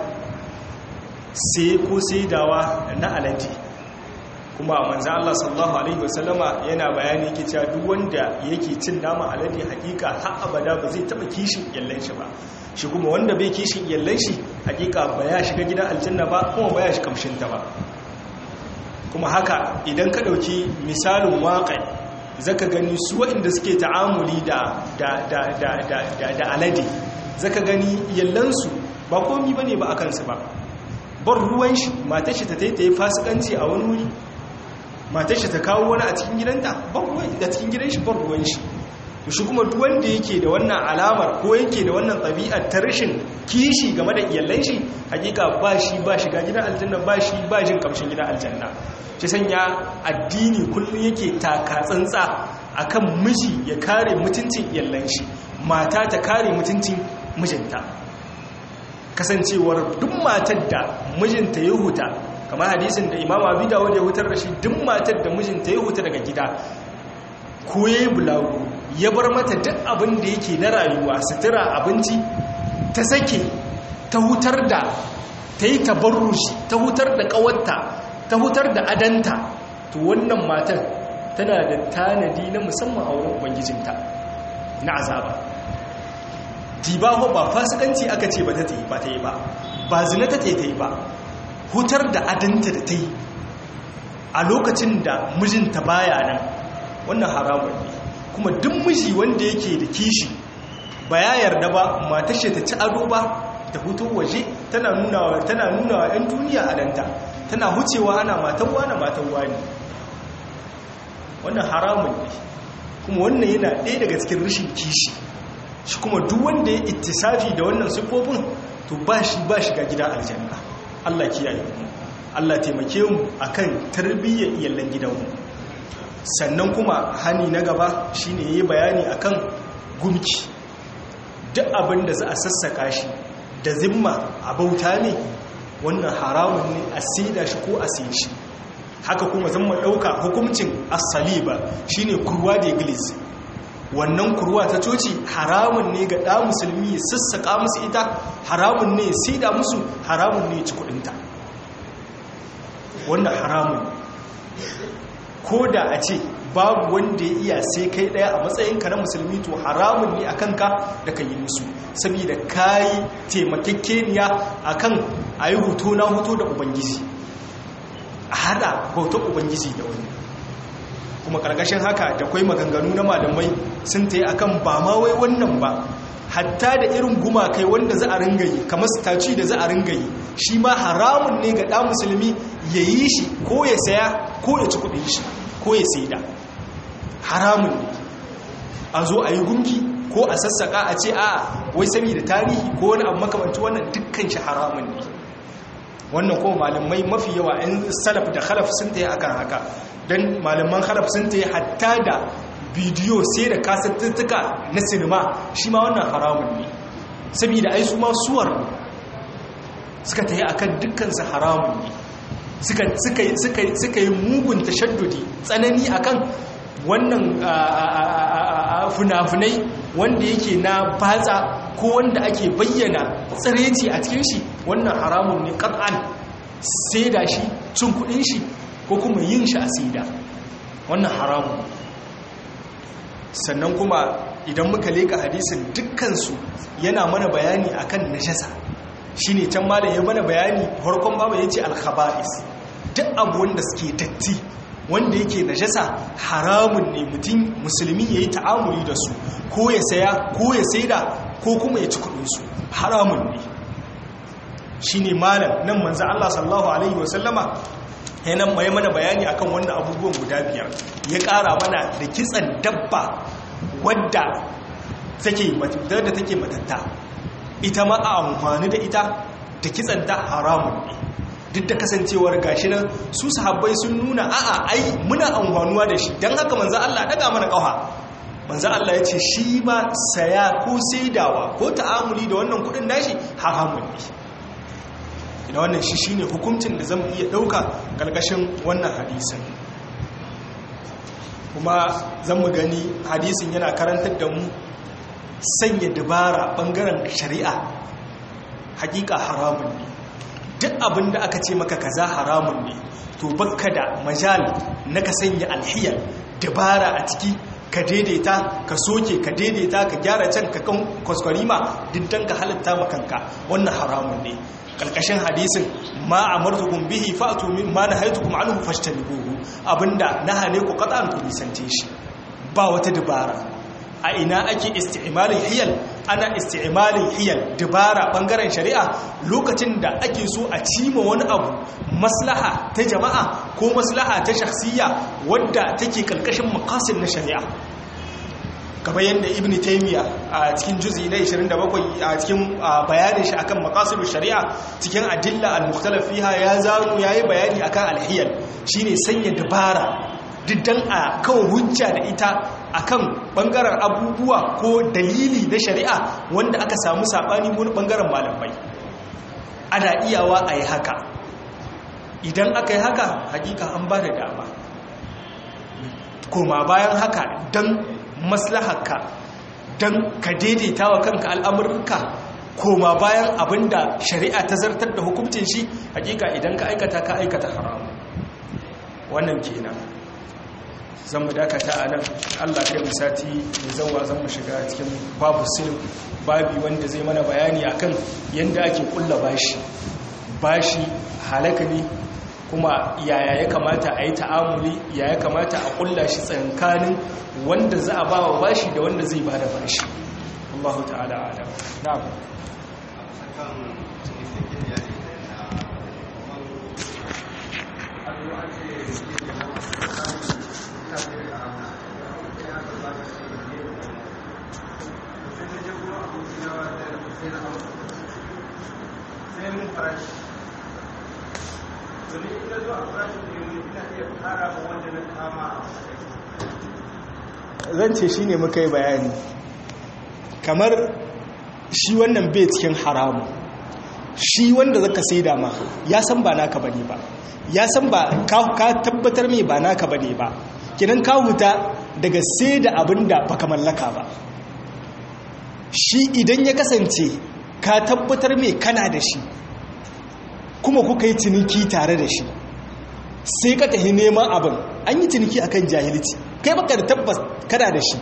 sai ko saidawa na alade kuma manzo Allah sallallahu alaihi wasallama yana bayani yake cewa duk wanda yake cin nama alade hakika har abada ba zai taba kishin yallan shi ba shi kuma wanda bai kishin yallan shi hakika ba ya shiga gidan aljanna ba kuma ba ya shi kamshin ta ba kuma haka idan ka dauki misalin waƙai zaka gani su waɗanda suke ta'amuli da da da da da da alade zaka gani yallansu ba komi bane ba akan su ba bar ruwan shi matar shi ta taitaye fasikanci a wani wuri matar shi ta kawo wani a cikin gidanta bar ruwan da cikin gidan shi bar ruwan shi to shi kuma duk wanda yake da wannan alamar ko yake da wannan ɗabi'ar ta rashin kishi game da iyalan shi hakika ba shi ba shiga gidan aljanna ba shi ba jin kamshin gidan aljanna shi sanya addini kullum yake taka tsantsa akan miji ya kare mutuncin iyalan shi mata ta kare mutuncin mijinta kasancewar duk matar da mijinta ya huta kamar hadisin da imam abu dawud ya hutar da shi duk matar da mijinta ya huta daga gida ko ya yi bulagu ya bar mata duk abin da yake na rayuwa sutura abinci ta sake ta hutar da ta yi tabarrushi ta hutar da kawarta ta hutar da adanta to wannan matar tana da tanadi na musamman a wurin ubangijinta na azaba dibaho ba fasikanci aka ce ba ta yi ba ta yi ba ba zina ta ta yi ba hutar da adanta da ta yi a lokacin da mijinta baya nan wannan haramun ne kuma duk miji wanda yake da kishi ba ya yarda ba matashe ta ci ado ba ta hutu waje tana nuna wa tana nuna wa 'yan duniya adanta tana hucewa ana matan wani matan wani wannan haramun ne kuma wannan yana ɗaya daga cikin rashin kishi shi kuma duk wanda ya ittisafi da wannan siffofin to ba shi ba shiga gida aljanna Allah kiyaye mu Allah taimake mu akan tarbiyyar iyallan gidanmu sannan kuma hani na gaba shine yayi bayani akan gumki duk abin da za a sassaka shi da zimma a bauta ne wannan haramun ne a saida shi ko a sayi shi haka kuma zan mu dauka hukuncin as-saliba shine kurwa da iglis wannan kurwa ta coci haramun ne ga ɗa musulmi ya sassaƙa musu ita haramun ne sai da musu haramun ne ci kudinta wannan haramun ko da a ce babu wanda ya iya sai kai ɗaya a matsayinka na musulmi to haramun ne a kanka da ka yi musu saboda ka yi taimakekeniya a kan a yi hoto na hoto da ubangiji a hada bautar ubangiji da wani kuma karkashin haka da kwai maganganu na malamai sun ta yi a kan ba ma wai wannan ba hatta da irin gumakai wanda za a ringayi kamar staci da za a ringayi shi ma haramun ne ga ɗan musulmi ya yi shi ko ya saya ko ya ci kuɗin shi ko ya saida haramun ne a zo a yi gunki ko a sassaka a ce a wai saboda tarihi ko wani abu makamanci wannan dukkan shi haramun ne wannan kuma malamai mafi yawa 'yan salaf da khalaf sun ta yi akan haka don malaman haraf sun ta yi hatta da bidiyo sai da kasattattuka na sinima shi ma wannan haramun ne saboda ai su ma suwar suka ta yi a kan dukkansu haramun ne suka yi mugun tashaddudi tsanani a kan wannan funafunai wanda yake na batsa ko wanda ake bayyana tsireci a cikin shi wannan haramun ne ƙar'an sai da shi cin kudin shi ko kuma yin shi a sida wannan haramun sannan kuma idan muka leka hadisin dukkansu yana mana bayani akan najasa shine can malam ya mana bayani farkon babu yace al-khaba'is duk abu wanda suke datti wanda yake najasa haramun ne mutum musulmi yayi ta'amuli da su ko ya saya ko ya saida ko kuma ya ci kudin su haramun ne shine malam nan manzo Allah sallallahu alaihi wasallama yanan mai mana bayani akan wannan abubuwan guda biyar ya ƙara mana da kitsan dabba wadda take da take matatta ita ma a amfani da ita da kitsan ta haramun ne duk da kasancewar gashi nan su sahabbai sun nuna a'a ai muna amfanuwa da shi don haka manzo Allah daga mana ƙafa manzo Allah ya ce shi ba saya ko saidawa ko ta'amuli da wannan kudin nashi haramun ne ina wannan shi shine hukuncin da zan iya dauka karkashin wannan hadisin kuma zan mu gani hadisin yana karantar da mu sanya dabara bangaren shari'a hakika haramun ne duk abin da aka ce maka kaza haramun ne to bakka da majal na ka sanya alhiyar dabara a ciki ka daidaita ka soke ka daidaita ka gyara can ka kan kwaskwarima diddan ka halitta makanka wannan haramun ne kalkashin hadisin ma amartukum bihi fa'tu min ma nahaytukum anhu fashtanibuhu abinda nahane ku qat'an ku nisance shi ba wata dabara a ina ake isti'malin hiyal ana isti'malin hiyal dabara bangaren shari'a lokacin da ake so a cima wani abu maslaha ta jama'a ko maslaha ta shakhsiyya wadda take kalkashin maqasid na shari'a kamar yadda ibn taymiya a cikin juzi na 27 a cikin bayanin shi akan maqasidu shari'a cikin adilla al-mukhtalaf fiha ya zamu yayi bayani akan al-hiyal shine sanya dabara diddan a kawo hujja da ita akan bangaren abubuwa ko dalili na shari'a wanda aka samu sabani wani bangaren malamai ana iyawa a yi haka idan aka yi haka hakika an ba da dama koma bayan haka don maslaharka don ka daidaita wa kanka al'amurka koma bayan abinda shari'a ta zartar da hukuncin shi hakika idan ka aikata ka aikata haramu wannan kenan zan mu dakata a nan allah kai mu sati mai zauwa zan mu shiga cikin babu silm babi wanda zai mana bayani akan yadda ake kulla bashi bashi halaka ne kuma yaya ya kamata a yi ta'amuli ya ya kamata a kulla shi tsankanin wanda za a ba wa bashi da wanda zai ba da bashi allahu ta'ala ala na'am zan ce shi ne muka yi bayani kamar shi wannan bai cikin haramu shi wanda zaka sai dama ya san ba naka bane ba ya san ba ka tabbatar mai ba naka bane ba kinan ka huta daga sai da abin da baka mallaka ba shi idan ya kasance ka tabbatar mai kana da shi kuma kuka yi ciniki tare da shi sai ka tafi neman abin an yi ciniki akan jahilci kai baka da tabbas kana da shi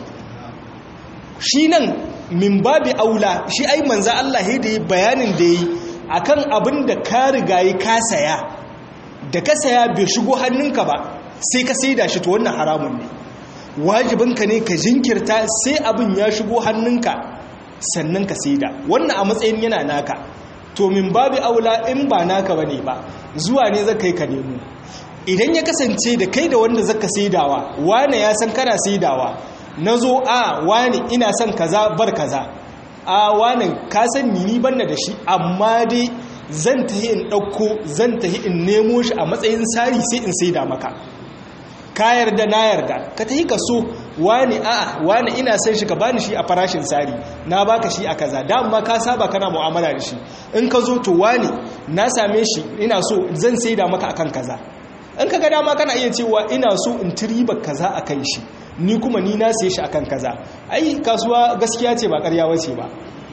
shi nan min babi aula shi ai manza Allah ya da yi bayanin da yi akan abin da ka riga yi ka saya da ka saya bai shigo hannunka ba sai ka saida shi to wannan haramun ne wajibinka ne ka jinkirta sai abin ya shigo hannunka sannan ka saida wannan a matsayin yana naka to min babi aula in ba naka bane ba zuwa ne zaka yi ka nemo idan ya kasance da kai da wanda zaka saidawa wane ya san kana saidawa nazo a wane ina son kaza bar kaza a wane ka san ni banna da shi amma dai zan tahi in dauko zan tahi in nemo shi a matsayin sari sai in saida maka ka yarda na yarda ka tahi ka so wane a'a wane ina son shi ka bani shi a farashin sari na baka shi a kaza dama ka saba kana mu'amala da shi in ka zo to wane na same shi ina so zan saida maka akan kaza in ka ga dama kana iya cewa ina so in tiriba kaza a kan shi ni kuma ni na sai shi akan kaza ai kasuwa gaskiya ce ba karya wace ba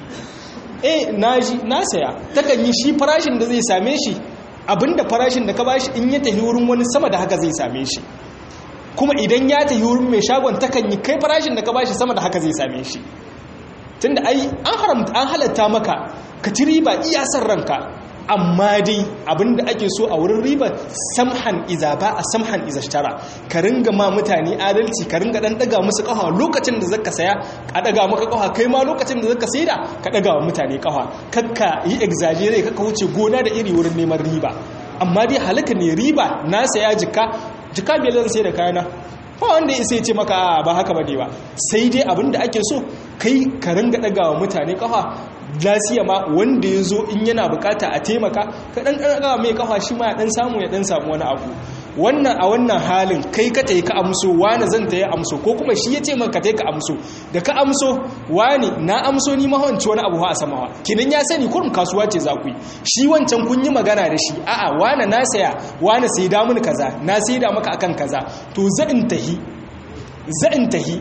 eh na ji na saya takan yi shi farashin da zai same shi abinda farashin da ka bashi in ya tafi wurin wani sama da haka zai same shi kuma idan ya tafi wurin mai shagon takan yi kai farashin da ka bashi sama da haka zai same shi tunda ai an haramta an halatta maka ka ci riba iya san ranka amma dai abinda ake so a wurin riba samhan iza ba a samhan iza tara ka ringa ma mutane adalci ka ringa dan daga musu kafa lokacin da zaka saya ka daga maka kafa kai ma lokacin da zaka saida ka daga wa mutane kafa kakka yi exaggerate kakka wuce gona da iri wurin neman riba amma dai halaka ne riba na saya jika jika biyar zan sai da kayana ba wanda ya sai ce maka ba haka ba ne ba sai dai abinda ake so kai ka ringa daga wa mutane kafa lasiya ma wanda ya zo in yana bukata a taimaka ka dan ɗaga mai kafa shi ma ya dan samu ya dan samu wani abu wannan a wannan halin kai ka tayi ka amso wani zan tayi amso ko kuma shi ya ce maka tayi ka amso da ka amso wani na amso ni ma wanci wani abu a samawa kinan ya sani kurum kasuwa ce za ku yi shi wancan kun yi magana da shi a'a wani na saya wani sai da mun kaza na sai da maka akan kaza to zan tahi zan tahi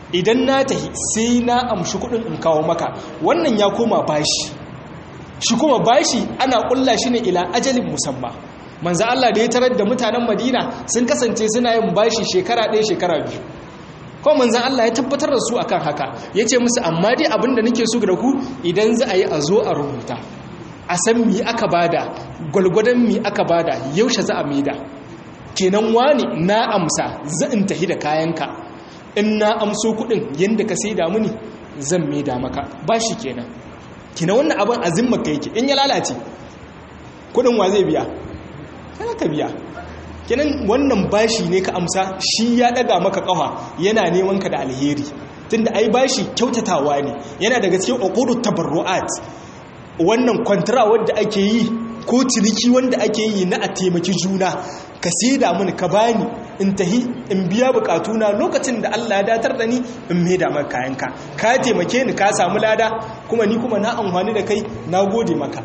idan na tahi sai na amshi kudin in kawo maka wannan ya koma bashi shi kuma bashi ana kulla shi ne ila ajalin musamman manzo Allah da ya tarar da mutanen Madina sun kasance suna yin bashi shekara ɗaya shekara biyu ko manzan Allah ya tabbatar da su akan haka ya ce musu amma dai abinda nake so da ku idan za a yi a zo a rubuta a san mi aka bada gwalgwadon mi aka bada yaushe za a maida kenan wani na amsa zan tahi da kayanka in na amso kudin yadda ka sai da muni zan maida maka ba shi kenan kenan wannan abin azimmaka yake in ya lalace kudin wa zai biya kana ka biya kenan wannan bashi ne ka amsa shi ya daga maka kafa yana neman ka da alheri tunda ai bashi kyautatawa ne yana daga cikin uqudut tabarruat wannan kwantara wanda ake yi ko ciniki wanda ake yi na a taimaki juna ka saida mini ka bani in tahi in biya bukatuna lokacin da Allah ya datar da ni in maida maka kayanka ka taimake ni ka samu lada kuma ni kuma na amfani da kai na gode maka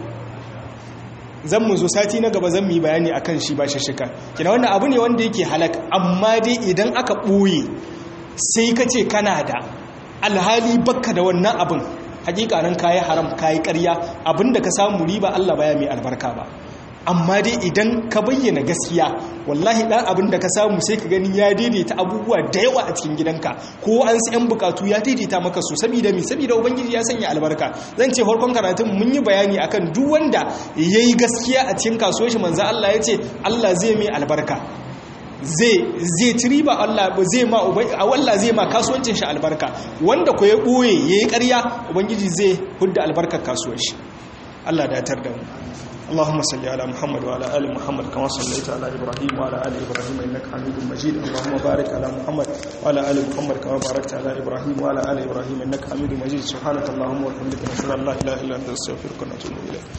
zan mu zo sati na gaba zan mu yi bayani akan shi ba shishika kina wannan abu ne wanda yake halak amma dai idan aka ɓoye sai ka ce kana da alhali bakka da wannan abin hakika nan kayi haram kayi ƙarya abinda ka samu riba Allah baya mai albarka ba amma dai idan ka bayyana gaskiya wallahi dan abin da ka samu sai ka gani ya daidaita abubuwa da yawa a cikin gidanka ko an su yan bukatu ya daidaita maka su saboda mi saboda ubangiji ya sanya albarka zan ce farkon karatun mun yi bayani akan duk wanda yayi gaskiya a cikin kasuwar shi manzo Allah ya ce Allah zai mai albarka zai zai ci riba Allah zai ma Allah zai ma kasuwancin shi albarka wanda ko ya boye yayi ƙarya ubangiji zai hudda albarkar kasuwar shi Allah da tar da mu اللهم صل على محمد وعلى ال محمد كما صليت على ابراهيم وعلى ال ابراهيم انك حميد مجيد اللهم بارك على محمد وعلى ال محمد كما باركت على ابراهيم وعلى ال ابراهيم انك حميد مجيد سبحانك اللهم وبحمدك نشهد ان لا اله الا انت نستغفرك ونتوب اليك